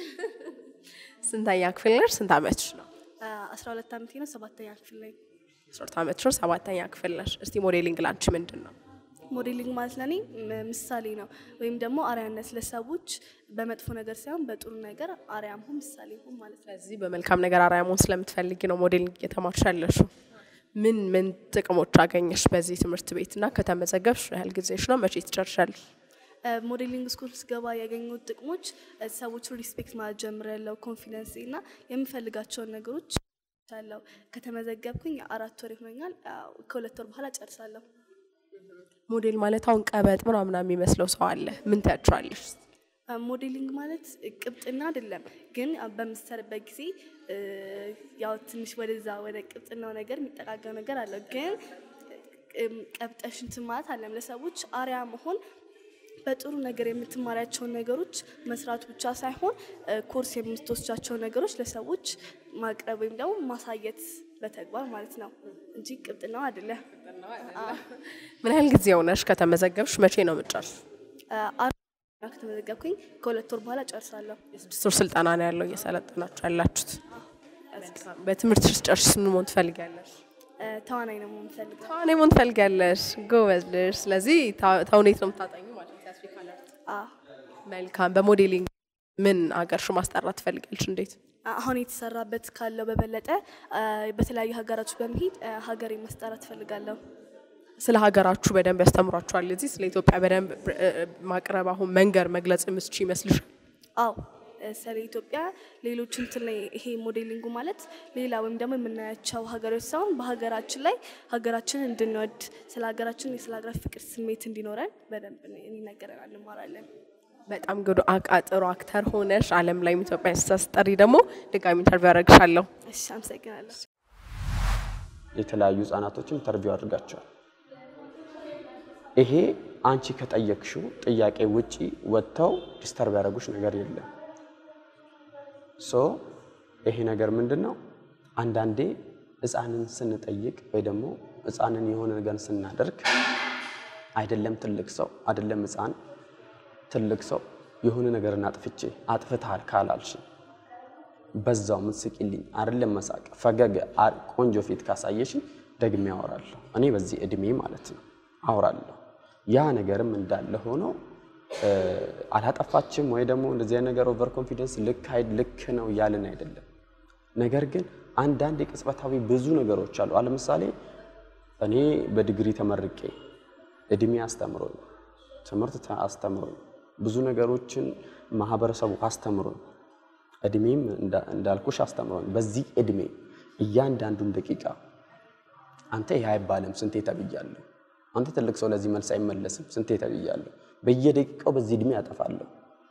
ስንተኛ ክፍል ነሽ? ስንት አመትሽ ነው? አስራ ሁለት ዓመቴ ነው። ሰባተኛ ክፍል ላይ አስራ ሁለት አመትሽ ነው። ሰባተኛ ክፍል ነሽ። እስቲ ሞዴሊንግ ላንቺ ምንድን ነው? ሞዴሊንግ ማለት ለእኔ ም- ምሳሌ ነው ወይም ደግሞ አርያነት ለሰዎች በመጥፎ ነገር ሳይሆን በጥሩ ነገር አርያ መሆን ምሳሌ መሆን ማለት ነው። ስለዚህ በመልካም ነገር አርአያ መሆን ስለምትፈልጊ ነው ሞዴሊንግ እየተማርሽ ያለሽው። ምን ምን ጥቅሞች አገኘሽ በዚህ ትምህርት ቤት እና ከተመዘገብሽ ያህል ጊዜሽ ነው? መቼ ትጨርሻለሽ? እ፣ ሞዴሊንግ ስኩል ስገባ ያገኙት ጥቅሞች እ፣ ሰዎችን ሪስፔክት ማለት ጀምሬያለሁ። ኮንፊደንስ እና የምፈልጋቸውን ነገሮች አለው። ከተመዘገብኩኝ አራት ወር ይሆኛል። አዎ፣ ከሁለት ወር በኋላ ጨርሳለሁ። ሞዴል ማለት አሁን ቀበጥ ምናምን የሚመስለው ሰው አለ። ምን ትያቸዋለሽ? አ፣ ሞዴሊንግ ማለት ቅብጥና አይደለም፣ ግን አ፣ በምትሰርበት ጊዜ እ፣ ያው ትንሽ ወደዛ ወደ ቅብጥናው ነገር የሚጠጋገው ነገር አለው። ግን እም፣ ቀብጠሽ እንትን ማለት አለም ለሰዎች አርያ መሆን በጥሩ ነገር የምትማሪያቸውን ነገሮች መስራት ብቻ ሳይሆን እ፣ ኮርስ የምትወስጃቸው ነገሮች ለሰዎች ማቅረብ ወይም ደግሞ ማሳየት በተግባር ማለት ነው እንጂ ቅብጥናው አይደለም። ምን ያህል ጊዜ ሆነሽ ከተመዘገብሽ? መቼ ነው የምትጨርሽ? አ፣ አራት ከተመዘገብኩኝ ከሁለት ወር በኋላ ጨርሳለሁ። የስድስት ወር ስልጠና ነው ያለው እየሰለጠናችሁ ያላችሁት። በትምህርትሽ ጨርሽ ምን መሆን ትፈልጊያለሽ? እ፣ ተዋናይ ነው የምፈልገው። ተዋናይ መሆን ትፈልጊያለሽ? ጎበዝ ልጅ። ስለዚህ ታ- ተውኔት ነው የምታጠኙ ማለት ነው። የአፍሪካን አርት። አ፣ መልካም። በሞዴሊንግ ምን አገርሽ ማስጠራት ትፈልጊያለሽ? እንዴት? አሁን የተሰራበት ካለው በበለጠ አ፣ በተለያዩ ሀገራቶች በመሄድ አ፣ ሀገሬን ማስጠራት እፈልጋለሁ። ስለ ሀገራችሁ በደንብ ያስተምሯችኋል። እዚህ ስለ ኢትዮጵያ በደንብ እ፣ ማቅረብ አሁን መንገር መግለጽ የምትችይ ይመስልሻል? አዎ እ፣ ስለ ኢትዮጵያ ሌሎች እንትን ላይ ይሄ ሞዴሊንጉ ማለት ሌላ ወይም ደግሞ የምናያቸው ሀገሮች ሳይሆን በሀገራችን ላይ ሀገራችንን እንድንወድ ስለ ሀገራችን ስለ ሀገራት ፍቅር ስሜት እንዲኖረን በደንብ ይነገረናል፣ እንማራለን። በጣም ግዱ አቃጥሩ አክተር ሆነሽ ዓለም ላይም ኢትዮጵያ ስታስጠሪ ደግሞ ድጋሚ ኢንተርቪው ያደረግሻለሁ። እሺ፣ አመሰግናለሁ። የተለያዩ ህጻናቶችን ኢንተርቪው አድርጋቸዋል። ይሄ አንቺ ከጠየቅሽው ጥያቄ ውጪ ወጥተው ዲስተርብ ያደረጉሽ ነገር የለም። ሶ ይሄ ነገር ምንድን ነው? አንዳንዴ ህፃንን ስንጠይቅ ወይ ደግሞ ህፃንን የሆነ ነገር ስናደርግ አይደለም ትልቅ ሰው አይደለም ህፃን ትልቅ ሰው የሆነ ነገርን አጥፍቼ አጥፍተሃል ካላልሽ በዛው ምትስቂልኝ አይደለም መሳቅ ፈገግ አ- ቆንጆ ፊት ካሳየሽኝ ደግሜ አወራለሁ። እኔ በዚህ እድሜ ማለት ነው አወራለሁ። ያ ነገርም እንዳለ ሆኖ እ፣ አላጠፋችም ወይ ደግሞ እንደዚህ አይነት ነገር ኦቨር ኮንፊደንስ ልክ አይ- ልክ ነው እያልን አይደለም። ነገር ግን አንዳንድ የቅጽበታዊ ብዙ ነገሮች አሉ። ለምሳሌ እኔ በዲግሪ ተመርቄ እድሜ አስተምሮኝ ትምህርት ተ- አስተምሮኝ ብዙ ነገሮችን ማህበረሰቡ አስተምሮኝ እድሜም እንዳ- እንዳልኩሽ አስተምሮኝ በዚህ እድሜ እያንዳንዱን ደቂቃ አንተ ይህ አይባልም ስንቴ ተብያለሁ። አንተ ትልቅ ሰው ለዚህ መልስ አይመለስም ስንቴ ተብያለሁ። በየደቂቃው በዚህ እድሜ ያጠፋለሁ።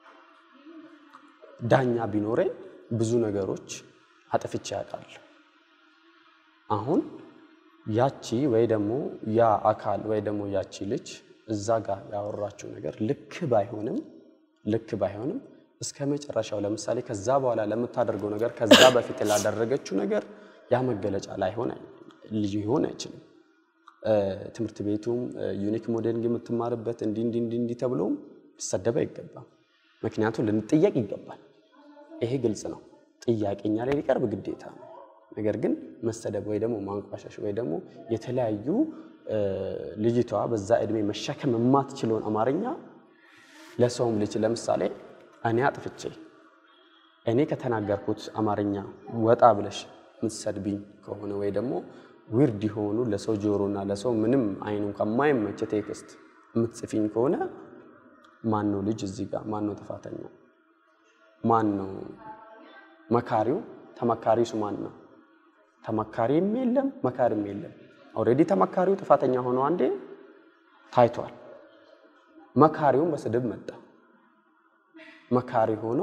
ዳኛ ቢኖረኝ ብዙ ነገሮች አጥፍቼ ያውቃለሁ። አሁን ያቺ ወይ ደግሞ ያ አካል ወይ ደግሞ ያቺ ልጅ እዛ ጋር ያወራችው ነገር ልክ ባይሆንም ልክ ባይሆንም እስከ መጨረሻው ለምሳሌ ከዛ በኋላ ለምታደርገው ነገር ከዛ በፊት ላደረገችው ነገር ያ መገለጫ ላይሆን አይ- ሊሆን አይችልም። እ፣ ትምህርት ቤቱም ዩኒክ ሞዴሊንግ የምትማርበት እንዲህ እንዲህ እንዲህ እንዲህ ተብሎም ሊሰደብ አይገባም። ምክንያቱም ልንጠየቅ ይገባል። ይሄ ግልጽ ነው። ጥያቄ እኛ ላይ ሊቀርብ ግዴታ ነው። ነገር ግን መሰደብ ወይ ደግሞ ማንቋሸሽ ወይ ደግሞ የተለያዩ እ፣ ልጅቷ በዛ እድሜ መሸከም የማትችለውን አማርኛ ለሰውም ልጅ ለምሳሌ እኔ አጥፍቼ እኔ ከተናገርኩት አማርኛ ወጣ ብለሽ የምትሰድብኝ ከሆነ ወይ ደግሞ ዊርድ የሆኑ ለሰው ጆሮና ለሰው ምንም አይኑ ከማይመች ቴክስት የምትጽፊኝ ከሆነ ማን ነው ልጅ እዚህ ጋር ማን ነው ጥፋተኛ? ማን ነው መካሪው? ተመካሪሱ ማን ነው? ተመካሪም የለም መካሪም የለም። ኦልሬዲ ተመካሪው ጥፋተኛ ሆኖ አንዴ ታይቷል። መካሪውም በስድብ መጣ። መካሪ ሆኖ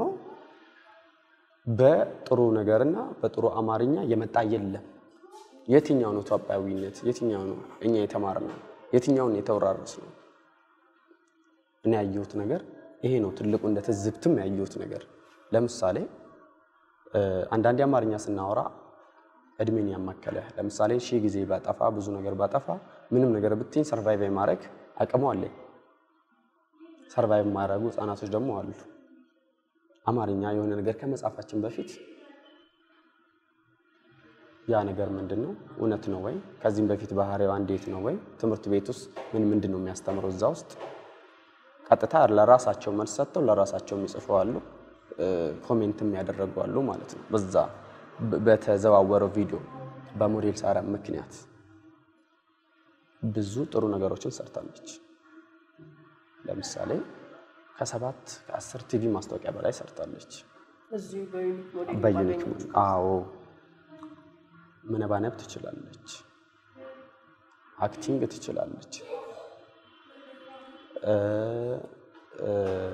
በጥሩ ነገርና በጥሩ አማርኛ የመጣ የለም። የትኛው ነው ኢትዮጵያዊነት? የትኛው ነው እኛ የተማርነው? የትኛውን የተወራረስ ነው? እኔ ያየሁት ነገር ይሄ ነው። ትልቁ እንደ ትዝብትም ያየሁት ነገር ለምሳሌ እ፣ አንዳንዴ አማርኛ ስናወራ እድሜን ያማከለ ለምሳሌ ሺህ ጊዜ ባጠፋ ብዙ ነገር ባጠፋ ምንም ነገር ብትኝ ሰርቫይቭ የማድረግ አቅሙ አለኝ። ሰርቫይቭ የማያደርጉ ህጻናቶች ደግሞ አሉ። አማርኛ የሆነ ነገር ከመጻፋችን በፊት ያ ነገር ምንድን ነው? እውነት ነው ወይ? ከዚህም በፊት ባህሪዋ እንዴት ነው ወይ? ትምህርት ቤት ውስጥ ምን ምንድን ነው የሚያስተምረው? እዛ ውስጥ ቀጥታ ለራሳቸው መልስ ሰጥተው ለራሳቸው የሚጽፉ አሉ፣ ኮሜንትም ያደረጉ አሉ ማለት ነው። በዛ በ- በተዘዋወረው ቪዲዮ በሞዴል ሳራ ምክንያት ብዙ ጥሩ ነገሮችን ሰርታለች። ለምሳሌ ከሰባት ከአስር ቲቪ ማስታወቂያ በላይ ሰርታለች። እዚሁ በዩኒክ ሞዴል በዩኒክ ባገኘችው አዎ፣ መነባነብ ትችላለች፣ አክቲንግ ትችላለች፣ እ እ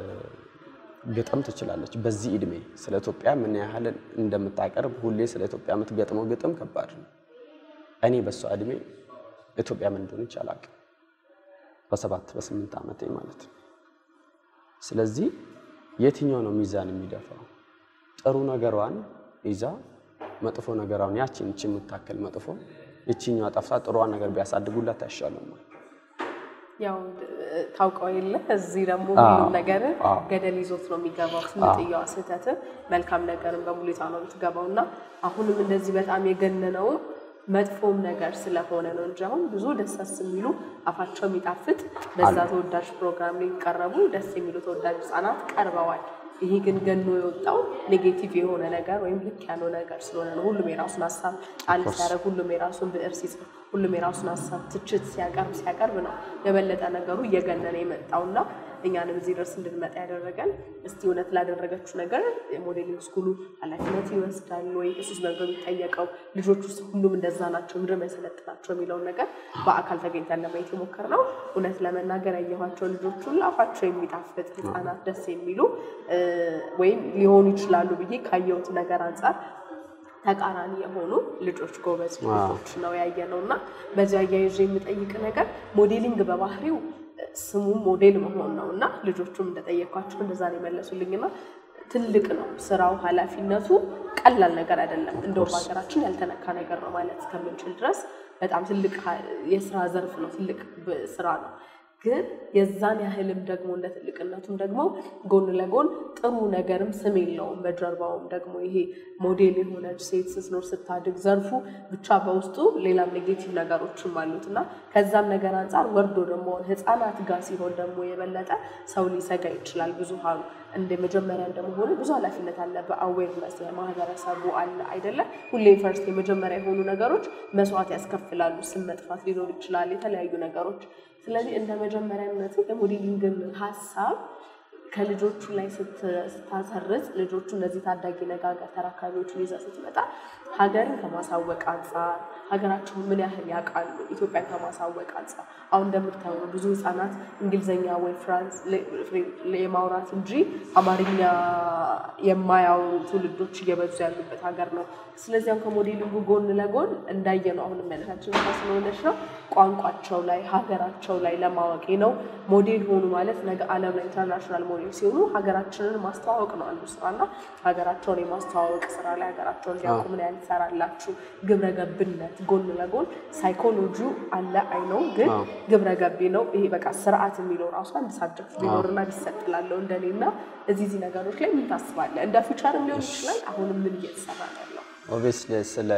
ግጥም ትችላለች። በዚህ እድሜ ስለ ኢትዮጵያ ምን ያህል እንደምታቀርብ ሁሌ ስለ ኢትዮጵያ የምትገጥመው ግጥም ከባድ ነው። እኔ በሷ እድሜ ኢትዮጵያ ምን እንደሆነች አላውቅም፣ በሰባት በስምንት ዓመቴ ማለት ነው። ስለዚህ የትኛው ነው ሚዛን የሚደፋው? ጥሩ ነገሯን ይዛ መጥፎ ነገሯን ያችን እቺ የምታክል መጥፎ እቺኛዋ ጠፍታ ጥሩዋን ነገር ቢያሳድጉላት አይሻልም? ወይ? ያው እ፣ ታውቀው የለ እዚህ ደግሞ አዎ፣ ሁሉም ነገር አዎ። ገደል ይዞት ነው የሚገባው። ስንጥያዋ ስህተት መልካም ነገርን በሙሉታ ነው የምትገባው እና አሁንም እንደዚህ በጣም የገነነውም መጥፎም ነገር ስለሆነ ነው እንጂ አሁን ብዙ ደሳስ የሚሉ አፋቸው የሚጣፍጥ በዛ ተወዳጅ ፕሮግራም ላይ ቀረቡ ደስ የሚሉ ተወዳጅ ህጻናት ቀርበዋል። ይሄ ግን ገኖ የወጣው ኔጌቲቭ የሆነ ነገር ወይም ልክ ያለው ነገር ስለሆነ ነው። ሁሉም የራሱን ሀሳብ ጣል ሲያደርግ፣ ሁሉም የራሱን ብዕር ሲጽፍ፣ ሁሉም የራሱን ሀሳብ ትችት ሲያቀርብ ሲያቀርብ ነው የበለጠ ነገሩ እየገነነ የመጣውና እኛንም እዚህ ድረስ እንድንመጣ ያደረገን እስቲ እውነት ላደረገችው ነገር የሞዴሊንግ ስኩሉ ኃላፊነት ይወስዳል ወይ? እሱስ ነገር የሚጠየቀው ልጆች ውስጥ ሁሉም እንደዛ ናቸው ምድር ያሰለጥናቸው የሚለውን ነገር በአካል ተገኝተን ለማየት የሞከርነው እውነት ለመናገር ያየኋቸው ልጆች ሁሉ አፋቸው የሚጣፍጥ ህፃናት ደስ የሚሉ እ፣ ወይም ሊሆኑ ይችላሉ ብዬ ካየሁት ነገር አንጻር ተቃራኒ የሆኑ ልጆች ጎበዝ ልጆች ነው ያየ ነው እና በዚያ አያይዤ የምጠይቅ ነገር ሞዴሊንግ በባህሪው ስሙም ሞዴል መሆን ነው እና ልጆቹም እንደጠየኳቸው እንደዛ ነው የመለሱልኝ እና ትልቅ ነው ስራው፣ ኃላፊነቱ ቀላል ነገር አይደለም። እንደውም ሀገራችን ያልተነካ ነገር ነው ማለት እስከምንችል ድረስ በጣም ትልቅ ሀ- የስራ ዘርፍ ነው፣ ትልቅ ብ- ስራ ነው። ግን የዛን ያህልም ደግሞ እንደ ትልቅነቱም ደግሞ ጎን ለጎን ጥሩ ነገርም ስም የለውም። በጀርባውም ደግሞ ይሄ ሞዴል የሆነች ሴት ስትኖር ስታድግ ዘርፉ ብቻ በውስጡ ሌላም ኔጌቲቭ ነገሮችም አሉት እና ከዛም ነገር አንጻር ወርዶ ደግሞ ህፃናት ጋር ሲሆን ደግሞ የበለጠ ሰው ሊሰጋ ይችላል። ብዙሃኑ እንደ መጀመሪያ እንደመሆኑ ብዙ ኃላፊነት አለ። በአዌርነስ ማህበረሰቡ አለ አይደለ? ሁሌ ፈርስት የመጀመሪያ የሆኑ ነገሮች መስዋዕት ያስከፍላሉ። ስም መጥፋት ሊኖር ይችላል፣ የተለያዩ ነገሮች። ስለዚህ እንደ መጀመሪያነት የሞዴሊንግን ሀሳብ ከልጆቹ ላይ ስት- ስታሰርጽ ልጆቹ እነዚህ ታዳጊ ነጋገር ተረካቢዎችን ይዘህ ስትመጣ ሀገርን ከማሳወቅ አንጻር ሀገራቸውን ምን ያህል ያውቃሉ፣ ኢትዮጵያን ከማሳወቅ አንጻር አሁን እንደምታየው ብዙ ህጻናት እንግሊዝኛ ወይ ፍራንስ የማውራት እንጂ አማርኛ የማያወሩ ትውልዶች እየበዙ ያሉበት ሀገር ነው። ስለዚያም ከሞዴሊንጉ ጎን ለጎን እንዳየ ነው አሁን መለታችን ስለሆነች ነው ቋንቋቸው ላይ ሀገራቸው ላይ ለማወቅ ነው። ሞዴል ሆኑ ማለት ነገ ዓለም ላይ ኢንተርናሽናል ሞዴል ሲሆኑ ሀገራችንን ማስተዋወቅ ነው አንዱ ስራና ሀገራቸውን የማስተዋወቅ ስራ ላይ ሀገራቸውን እንዲያውቁ ምን ያህል ትሰራላችሁ? ግብረ ገብነት ጎን ለጎን ሳይኮሎጂው አለ አይ ነው፣ ግን ግብረ ገቢ ነው። ይሄ በቃ ስርዓት የሚለው ራሱ አንድ ሳብጀክት ቢኖርና ቢሰጥላለው እንደኔ እና እዚህ እዚህ ነገሮች ላይ ምን ታስባለህ? እንደ ፊውቸርም ሊሆን ይችላል። አሁንም ምን እየተሰራ ነው ያለው? ኦብቪየስሊ ስለ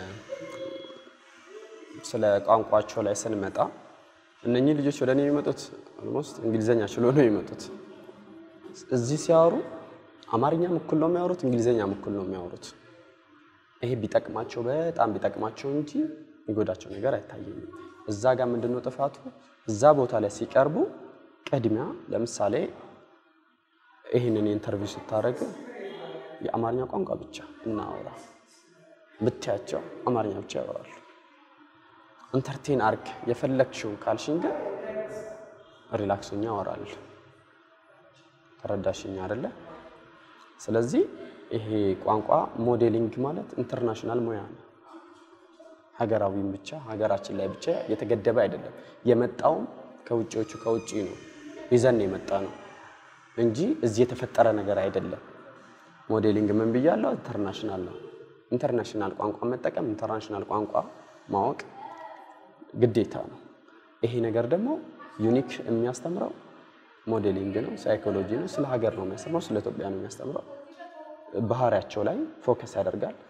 ስለ ቋንቋቸው ላይ ስንመጣ እነኚህ ልጆች ወደ እኔ የሚመጡት ኦልሞስት እንግሊዘኛ ችሎ ነው የሚመጡት። እዚህ ሲያወሩ አማርኛም እኩል ነው የሚያወሩት፣ እንግሊዘኛም እኩል ነው የሚያወሩት። ይሄ ቢጠቅማቸው በጣም ቢጠቅማቸው እንጂ የሚጎዳቸው ነገር አይታየኝም። እዛ ጋር ምንድን ነው ጥፋቱ? እዛ ቦታ ላይ ሲቀርቡ ቅድሚያ ለምሳሌ ይህንን ኢንተርቪው ስታደርግ የአማርኛ ቋንቋ ብቻ እናወራ ብትያቸው አማርኛ ብቻ ያወራሉ። ኢንተርቴን አርግ የፈለግሽውን ካልሽኝ ግን ሪላክሶኛ ያወራል። ተረዳሽኝ አይደለ? ስለዚህ ይሄ ቋንቋ ሞዴሊንግ ማለት ኢንተርናሽናል ሙያ ነው። ሀገራዊም ብቻ ሀገራችን ላይ ብቻ የተገደበ አይደለም። የመጣውም ከውጭዎቹ ከውጭ ነው ይዘን የመጣ ነው እንጂ እዚህ የተፈጠረ ነገር አይደለም። ሞዴሊንግ ምን ብያለሁ? ኢንተርናሽናል ነው። ኢንተርናሽናል ቋንቋ መጠቀም ኢንተርናሽናል ቋንቋ ማወቅ ግዴታ ነው። ይሄ ነገር ደግሞ ዩኒክ የሚያስተምረው ሞዴሊንግ ነው፣ ሳይኮሎጂ ነው፣ ስለ ሀገር ነው የሚያስተምረው፣ ስለ ኢትዮጵያ ነው የሚያስተምረው። ባህሪያቸው ላይ ፎከስ ያደርጋል።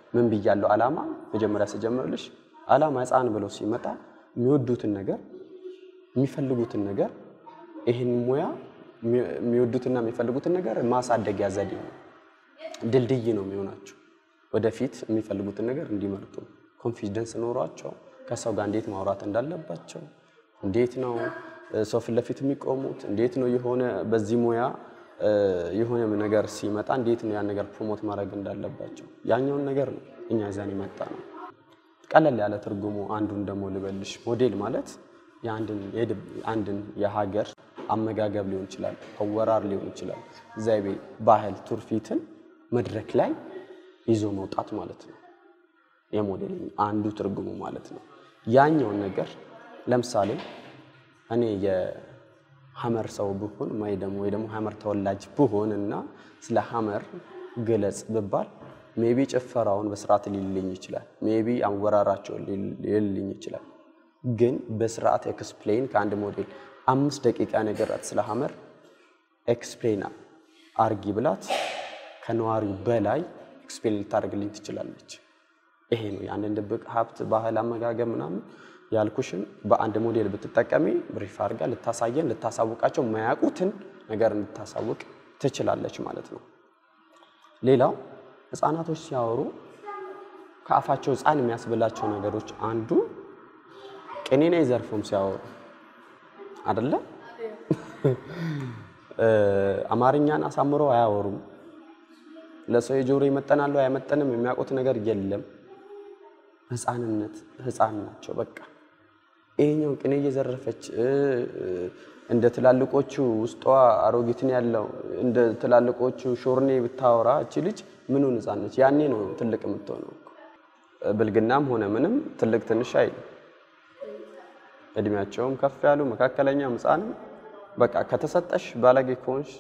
ምን ብያለሁ? ዓላማ መጀመሪያ ስጀምርልሽ ዓላማ ሕፃን ብሎ ሲመጣ የሚወዱትን ነገር የሚፈልጉትን ነገር ይህን ሙያ የሚወዱትና የሚፈልጉትን ነገር ማሳደጊያ ዘዴ ነው፣ ድልድይ ነው የሚሆናቸው ወደፊት የሚፈልጉትን ነገር እንዲመርጡ ኮንፊደንስ ኖሯቸው ከሰው ጋር እንዴት ማውራት እንዳለባቸው እንዴት ነው ሰው ፊት ለፊት የሚቆሙት እንዴት ነው የሆነ በዚህ ሙያ የሆነ ነገር ሲመጣ እንዴት ነው ያን ነገር ፕሮሞት ማድረግ እንዳለባቸው ያኛውን ነገር ነው እኛ ይዘን የመጣ ነው። ቀለል ያለ ትርጉሙ አንዱን ደግሞ ልበልሽ፣ ሞዴል ማለት የአንድን የሀገር አመጋገብ ሊሆን ይችላል፣ አወራር ሊሆን ይችላል፣ ዘይቤ፣ ባህል፣ ቱርፊትን መድረክ ላይ ይዞ መውጣት ማለት ነው። የሞዴሊንግ አንዱ ትርጉሙ ማለት ነው። ያኛውን ነገር ለምሳሌ እኔ የሀመር ሰው ብሆን ወይ ደግሞ ወይ ደግሞ ሀመር ተወላጅ ብሆን እና ስለ ሀመር ግለጽ ብባል ሜቢ ጭፈራውን በስርዓት ሊልኝ ይችላል። ሜቢ አወራራቸውን ሊልኝ ይችላል። ግን በስርዓት ኤክስፕሌን ከአንድ ሞዴል አምስት ደቂቃ ነገራት ስለ ሀመር ኤክስፕሌን አርጊ ብላት ከነዋሪው በላይ ኤክስፕሌን ልታደርግልኝ ትችላለች። ይሄ ነው ያንን ድብቅ ሀብት፣ ባህል፣ አመጋገብ ምናምን ያልኩሽን በአንድ ሞዴል ብትጠቀሚ ብሪፍ አድርጋ ልታሳየን ልታሳውቃቸው ማያውቁትን ነገር እንድታሳውቅ ትችላለች ማለት ነው። ሌላው ህፃናቶች ሲያወሩ ከአፋቸው ህፃን የሚያስብላቸው ነገሮች አንዱ ቅኔን አይዘርፉም ሲያወሩ አደለ? አማርኛን አሳምረው አያወሩም። ለሰው የጆሮ ይመጠናሉ አይመጠንም የሚያውቁት ነገር የለም። ህፃንነት ህፃን ናቸው በቃ ይሄኛው ቅኔ እየዘረፈች እንደ ትላልቆቹ ውስጧ አሮጊትን ያለው እንደ ትላልቆቹ ሾርኔ ብታወራ እቺ ልጅ ምኑን ህፃን ነች? ያኔ ነው ትልቅ የምትሆነው። ብልግናም ሆነ ምንም ትልቅ ትንሽ አይልም። እድሜያቸውም ከፍ ያሉ መካከለኛም ህፃንም በቃ ከተሰጠሽ ባለጌ ከሆንሽ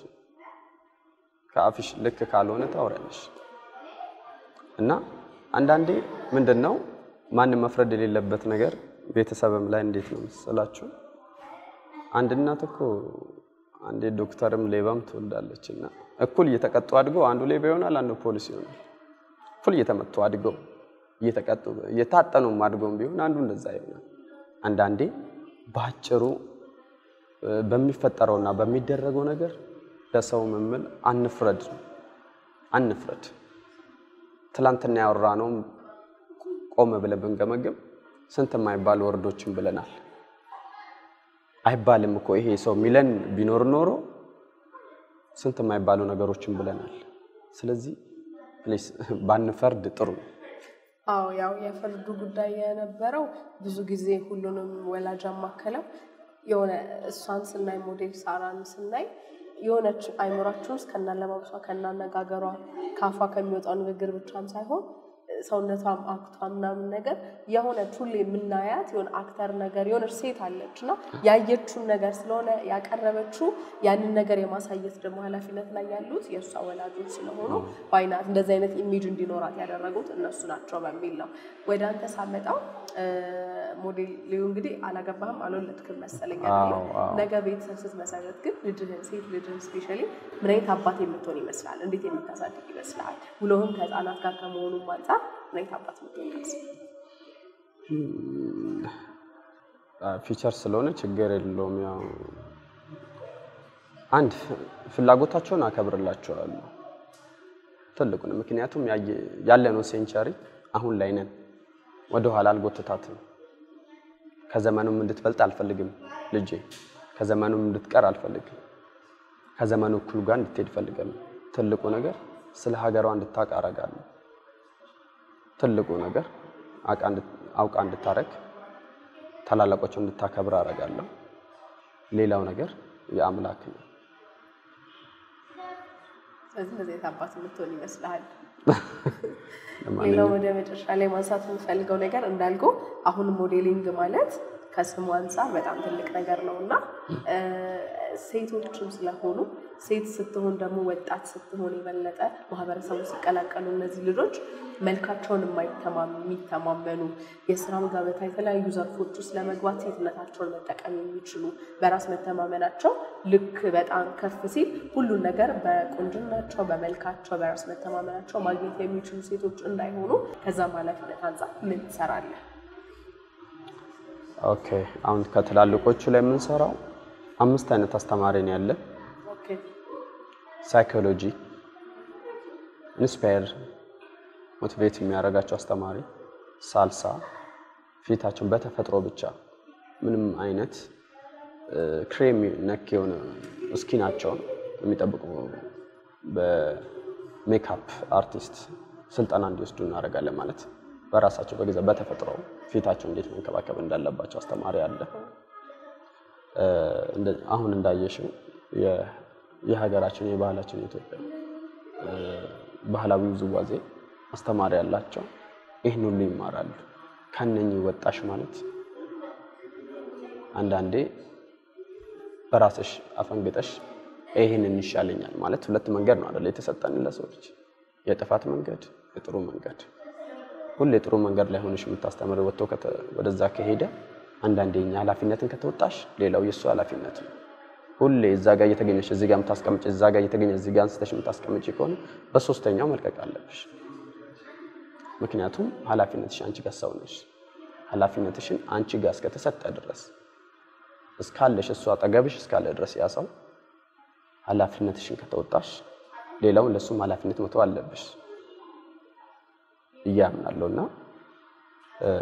ከአፍሽ ልክ ካልሆነ ታወሪያለሽ። እና አንዳንዴ ምንድን ነው ማንም መፍረድ የሌለበት ነገር ቤተሰብም ላይ እንዴት ነው መሰላችሁ? አንድ እናት እኮ አንዴ ዶክተርም ሌባም ትወልዳለች እና እኩል እየተቀጡ አድገው አንዱ ሌባ ይሆናል፣ አንዱ ፖሊስ ይሆናል። እኩል እየተመቱ አድገው እየተቀጡ እየታጠኑም አድገውም ቢሆን አንዱ እንደዛ ይሆናል። አንዳንዴ በአጭሩ በሚፈጠረውና በሚደረገው ነገር ለሰው ምምል አንፍረድ አንፍረድ። ትላንትና ያወራነውም ቆም ብለን ብንገመግም ስንት የማይባሉ ወርዶችን ብለናል። አይባልም እኮ ይሄ ሰው ሚለን ቢኖር ኖሮ ስንት የማይባሉ ነገሮችን ብለናል። ስለዚህ ፕሊስ ባንፈርድ ጥሩ ነው። አዎ ያው የፍርዱ ጉዳይ የነበረው ብዙ ጊዜ ሁሉንም ወላጅ አማከለው የሆነ እሷን ስናይ ሞዴል ሳራን ስናይ የሆነች አይምሯችን ውስጥ ከናለባበሷ ከናነጋገሯ ከአፏ ከሚወጣው ንግግር ብቻም ሳይሆን ሰውነቷም አክቷ ምናምን ነገር የሆነች ሁሌ የምናያት የሆነ አክተር ነገር የሆነች ሴት አለች እና ያየችውን ነገር ስለሆነ ያቀረበችው ያንን ነገር የማሳየት ደግሞ ኃላፊነት ላይ ያሉት የእሷ ወላጆች ስለሆኑ ባይናት እንደዚህ አይነት ኢሜጅ እንዲኖራት ያደረጉት እነሱ ናቸው በሚል ነው። ወደ አንተ ሳመጣው ሞዴል ሊዩ እንግዲህ አላገባህም አልወለድክም መሰለኝ አይደለ? አዎ፣ አዎ። ነገ ቤተሰብ ስትመሰረት ግን ልጅህን ሴት ልጅህን ስፔሻሊ ምን አይነት አባት የምትሆን ይመስላል? እንዴት የምታሳድግ ይመስልሃል? ውሎህም ከህፃናት ጋር ከመሆኑም አንጻር ምን አይነት አባት የምትሆን ይመስላል? ፊቸር ስለሆነ ችግር የለውም። ያው አንድ ፍላጎታቸውን አከብርላቸዋለሁ ትልቁን። ምክንያቱም ያየ- ያለነው ሴንቸሪ አሁን ላይ ነን። ወደኋላ አልጎትታትም። ከዘመኑም እንድትበልጥ አልፈልግም ልጄ። ከዘመኑም እንድትቀር አልፈልግም። ከዘመኑ እኩል ጋር እንድትሄድ እፈልጋለሁ። ትልቁ ነገር ስለ ሀገሯ እንድታውቅ አደርጋለሁ። ትልቁ ነገር አውቃ እንድት- አውቃ እንድታረግ ታላላቆቹ እንድታከብር አደርጋለሁ። ሌላው ነገር የአምላክ ነው። ስለዚህ እንደዚህ አይነት አባት የምትሆን ይመስልሃል? ለማንኛውም ሌላው ወደ መጨረሻ ላይ ማንሳት የምፈልገው ነገር እንዳልኩ አሁን ሞዴሊንግ ማለት ከስሙ አንጻር በጣም ትልቅ ነገር ነው እና እ፣ ሴቶችም ስለሆኑ ሴት ስትሆን ደግሞ ወጣት ስትሆን የበለጠ ማህበረሰቡ ሲቀላቀሉ እነዚህ ልጆች መልካቸውን የማይተማም- የሚተማመኑ የስራም ገበታ የተለያዩ ዘርፎች ውስጥ ለመግባት ሴትነታቸውን መጠቀም የሚችሉ በራስ መተማመናቸው ልክ በጣም ከፍ ሲል ሁሉን ነገር በቁንጅናቸው፣ በመልካቸው፣ በራስ መተማመናቸው ማግኘት የሚችሉ ሴቶች እንዳይሆኑ ከዛም ኃላፊነት አንጻር ምን ትሰራለህ? ኦኬ አሁን ከትላልቆቹ ላይ የምንሰራው አምስት አይነት አስተማሪ ነው ያለ። ኦኬ ሳይኮሎጂ ኢንስፓየር ሞቲቬት የሚያደርጋቸው አስተማሪ፣ ሳልሳ ፊታቸውን በተፈጥሮ ብቻ ምንም አይነት ክሬም ነክ የሆነ እስኪናቸውን የሚጠብቁ በሜካፕ አርቲስት ስልጠና እንዲወስዱ እናደርጋለን። ማለት በራሳቸው በገዛ በተፈጥሮ ፊታቸው እንዴት መንከባከብ እንዳለባቸው አስተማሪ አለ። እ፣ እንደ- አሁን እንዳየሽው የ- የሀገራችን የባህላችን የኢትዮጵያ እ፣ ባህላዊ ውዝዋዜ አስተማሪ ያላቸው ይህን ሁሉ ይማራሉ። ከነኚህ ወጣሽ ማለት አንዳንዴ በራስሽ አፈንግጠሽ ይህንን ይሻለኛል ማለት ሁለት መንገድ ነው አይደል የተሰጠን ለሰው ልጅ የጥፋት መንገድ የጥሩ መንገድ ሁሌ ጥሩ መንገድ ላይ ሆነሽ የምታስተምር ወጥቶ ከተ- ወደዛ ከሄደ አንዳንዴ እኛ ኃላፊነትን ከተወጣሽ ሌላው የእሱ ኃላፊነት ነው ሁሌ እዛ ጋር እየተገኘሽ እዚህ ጋር የምታስቀምጭ እዛ ጋር እየተገኘ እዚህ ጋር አንስተሽ የምታስቀምጭ ከሆነ በሶስተኛው መልቀቅ አለብሽ ምክንያቱም ኃላፊነትሽ አንቺ ጋር ሰው ነሽ ኃላፊነትሽን አንቺ ጋር እስከተሰጠ ድረስ እስካለሽ እሱ አጠገብሽ እስካለ ድረስ ያ ሰው ኃላፊነትሽን ከተወጣሽ ሌላውን ለእሱም ኃላፊነት መተው አለብሽ እያምናለሁ እና እ፣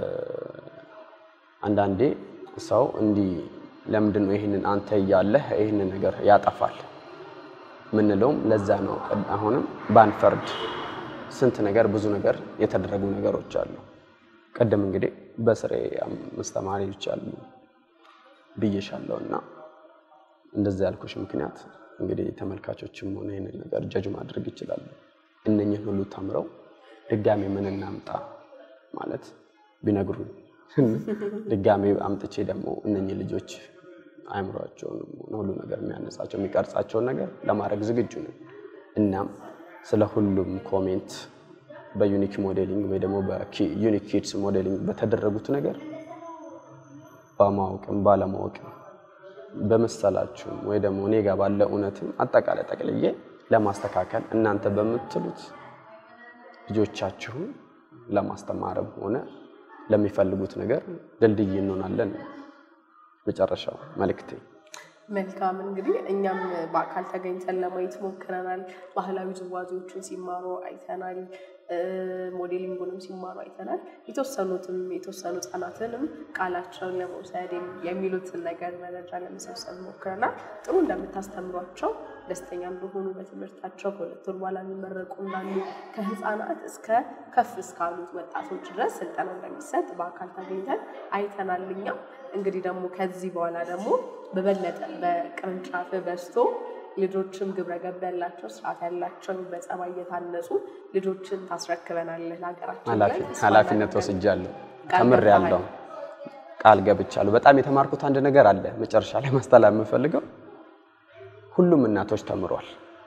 አንዳንዴ ሰው እንዲህ ለምንድን ነው ይህንን አንተ እያለህ ይህንን ነገር ያጠፋል ምንለውም ለዛ ነው። አሁንም ባንፈርድ ስንት ነገር ብዙ ነገር የተደረጉ ነገሮች አሉ። ቅድም እንግዲህ በስሬ አምስት ተማሪዎች አሉ ብዬሻለሁ እና እንደዚህ ያልኩሽ ምክንያት እንግዲህ ተመልካቾችም ሆነ ይህንን ነገር ጀጅ ማድረግ ይችላሉ። እነኝህን ሁሉ ተምረው ድጋሜ ምን እናምጣ ማለት ቢነግሩን ድጋሜ አምጥቼ ደግሞ እነኚህ ልጆች አእምሯቸውን ሁሉ ነገር የሚያነጻቸው የሚቀርጻቸውን ነገር ለማድረግ ዝግጁ ነን። እናም ስለ ሁሉም ኮሜንት በዩኒክ ሞዴሊንግ ወይ ደግሞ በዩኒክ ኪድስ ሞዴሊንግ በተደረጉት ነገር በማወቅም ባለማወቅም በመሰላችሁም ወይ ደግሞ እኔ ጋር ባለ እውነትም አጠቃላይ ጠቅልዬ ለማስተካከል እናንተ በምትሉት ልጆቻችሁን ለማስተማርም ሆነ ለሚፈልጉት ነገር ድልድይ እንሆናለን። መጨረሻው መልእክቴ መልካም እንግዲህ እኛም በአካል ተገኝተን ለማየት ሞክረናል። ባህላዊ ውዝዋዜዎችን ሲማሩ አይተናል። እ፣ ሞዴሊንጉንም ሲማሩ አይተናል። የተወሰኑትም የተወሰኑ ህጻናትንም ቃላቸውን ለመውሰድ የሚ- የሚሉትን ነገር መረጃ ለመሰብሰብ ሞክረናል። ጥሩ እንደምታስተምሯቸው ደስተኛ እንደሆኑ በትምህርታቸው ከሁለት ወር በኋላ የሚመረቁ እንዳሉ ከህፃናት እስከ ከፍ እስካሉት ወጣቶች ድረስ ስልጠና እንደሚሰጥ በአካል ተገኝተን አይተናል። እኛም እንግዲህ ደግሞ ከዚህ በኋላ ደግሞ በበለጠ በቅርንጫፍ በዝቶ ልጆችም ግብረ ገብ ያላቸው ስርዓት ያላቸው በጸባይ እየታነጹ ልጆችን ታስረክበናለህ ለሀገራችን ብለን ተስፋ ኃላፊነት እናደርጋለን። ወስጃለሁ፣ ቃል ተምሬያለሁ፣ ቃል ገብቻለሁ። በጣም የተማርኩት አንድ ነገር አለ መጨረሻ ላይ ማስተላለፍ የምፈልገው ሁሉም እናቶች ተምሯል።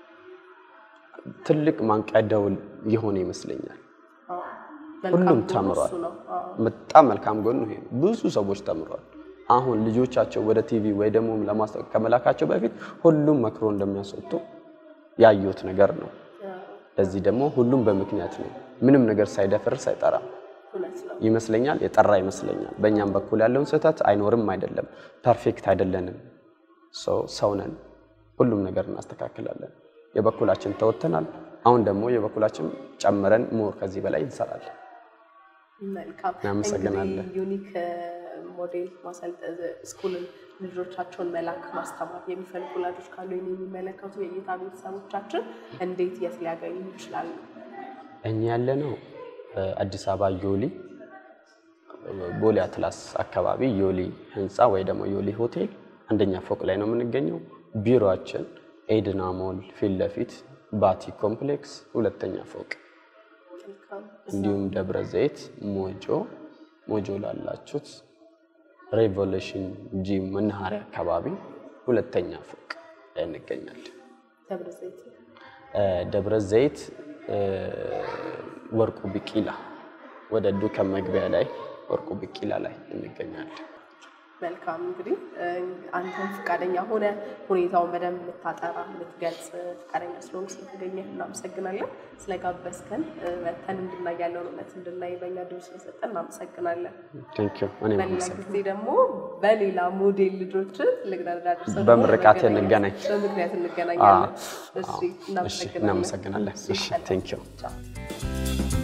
ትልቅ ማንቂያ ደውል የሆነ ይመስለኛል። አዎ። ሁሉም መልካም ጎኑ ተምሯል። እሱ ነው። አዎ። በጣም መልካም ጎኑ ይሄ ነው። ብዙ ሰዎች ተምሯል። አሁን ልጆቻቸው ወደ ቲቪ ወይ ደግሞ ለማስታወቅ ከመላካቸው በፊት ሁሉም መክሮ እንደሚያስወጡ ያዩት ነገር ነው። ለዚህ ደግሞ ሁሉም በምክንያት ነው። ምንም ነገር ሳይደፍር ሳይጠራ እውነት ነው። ይመስለኛል የጠራ ይመስለኛል። በእኛም በኩል ያለውን ስህተት አይኖርም አይደለም፣ ፐርፌክት አይደለንም። ሰው ሰው ነን። ሁሉም ነገር እናስተካክላለን። የበኩላችን ተወጥተናል። አሁን ደግሞ የበኩላችን ጨምረን ሞር ከዚህ በላይ እንሰራለን። መልካም እናመሰግናለን። እንግዲህ ዩኒክ ሞዴል ማሰልጠን ስኩልን ልጆቻቸውን መላክ ማስተማር የሚፈልጉ ወላጆች ካሉ ይህን የሚመለከቱ የእይታ ቤተሰቦቻችን እንዴት የት ሊያገኙ ይችላሉ? እኛ ያለ ነው አዲስ አበባ ዮሊ ቦሌ አትላስ አካባቢ ዮሊ ህንፃ ወይ ደግሞ ዮሊ ሆቴል አንደኛ ፎቅ ላይ ነው የምንገኘው። ቢሮአችን ኤድና ሞል ፊት ለፊት ባቲ ኮምፕሌክስ ሁለተኛ ፎቅ፣ መልካም እንዲሁም ደብረ ዘይት ሞጆ ሞጆ ላላችሁት ሬቮሉሽን ጂም መናኸሪያ አካባቢ ሁለተኛ ፎቅ ላይ እንገኛለን። ደብረ ዘይት እ፣ ደብረ ዘይት እ፣ ወርቁ ቢቂላ ወደ ዱከም መግቢያ ላይ ወርቁ ቢቂላ ላይ እንገኛለን። መልካም እንግዲህ እ፣ አንተም ፈቃደኛ ሆነ ሁኔታውን በደንብ ልታጠራ ልትገልጽ ፈቃደኛ ስለሆኑ ስለተገኘህ እናመሰግናለን። ስለጋበዝከን እ፣ መተን እንድናይ ያለውን እውነት እንድናይ በእኛ ድምፅ ስለሰጠን እናመሰግናለን። ቴንክ ዩ እኔም በሌላ አመሰግናለሁ። ጊዜ ደግሞ በሌላ ሞዴል ልጆች ትልቅ ደረጃ ደርሰው ደግሞ በምርቃት መገናኘት- እንገናኝ። በምክንያት እንገናኛለን። አዎ፣ እሺ አዎ። እሺ፣ እናመሰግናለን። እናመሰግናለን። እሺ፣ ሰላም። ቴንክ ዩ። ቻው።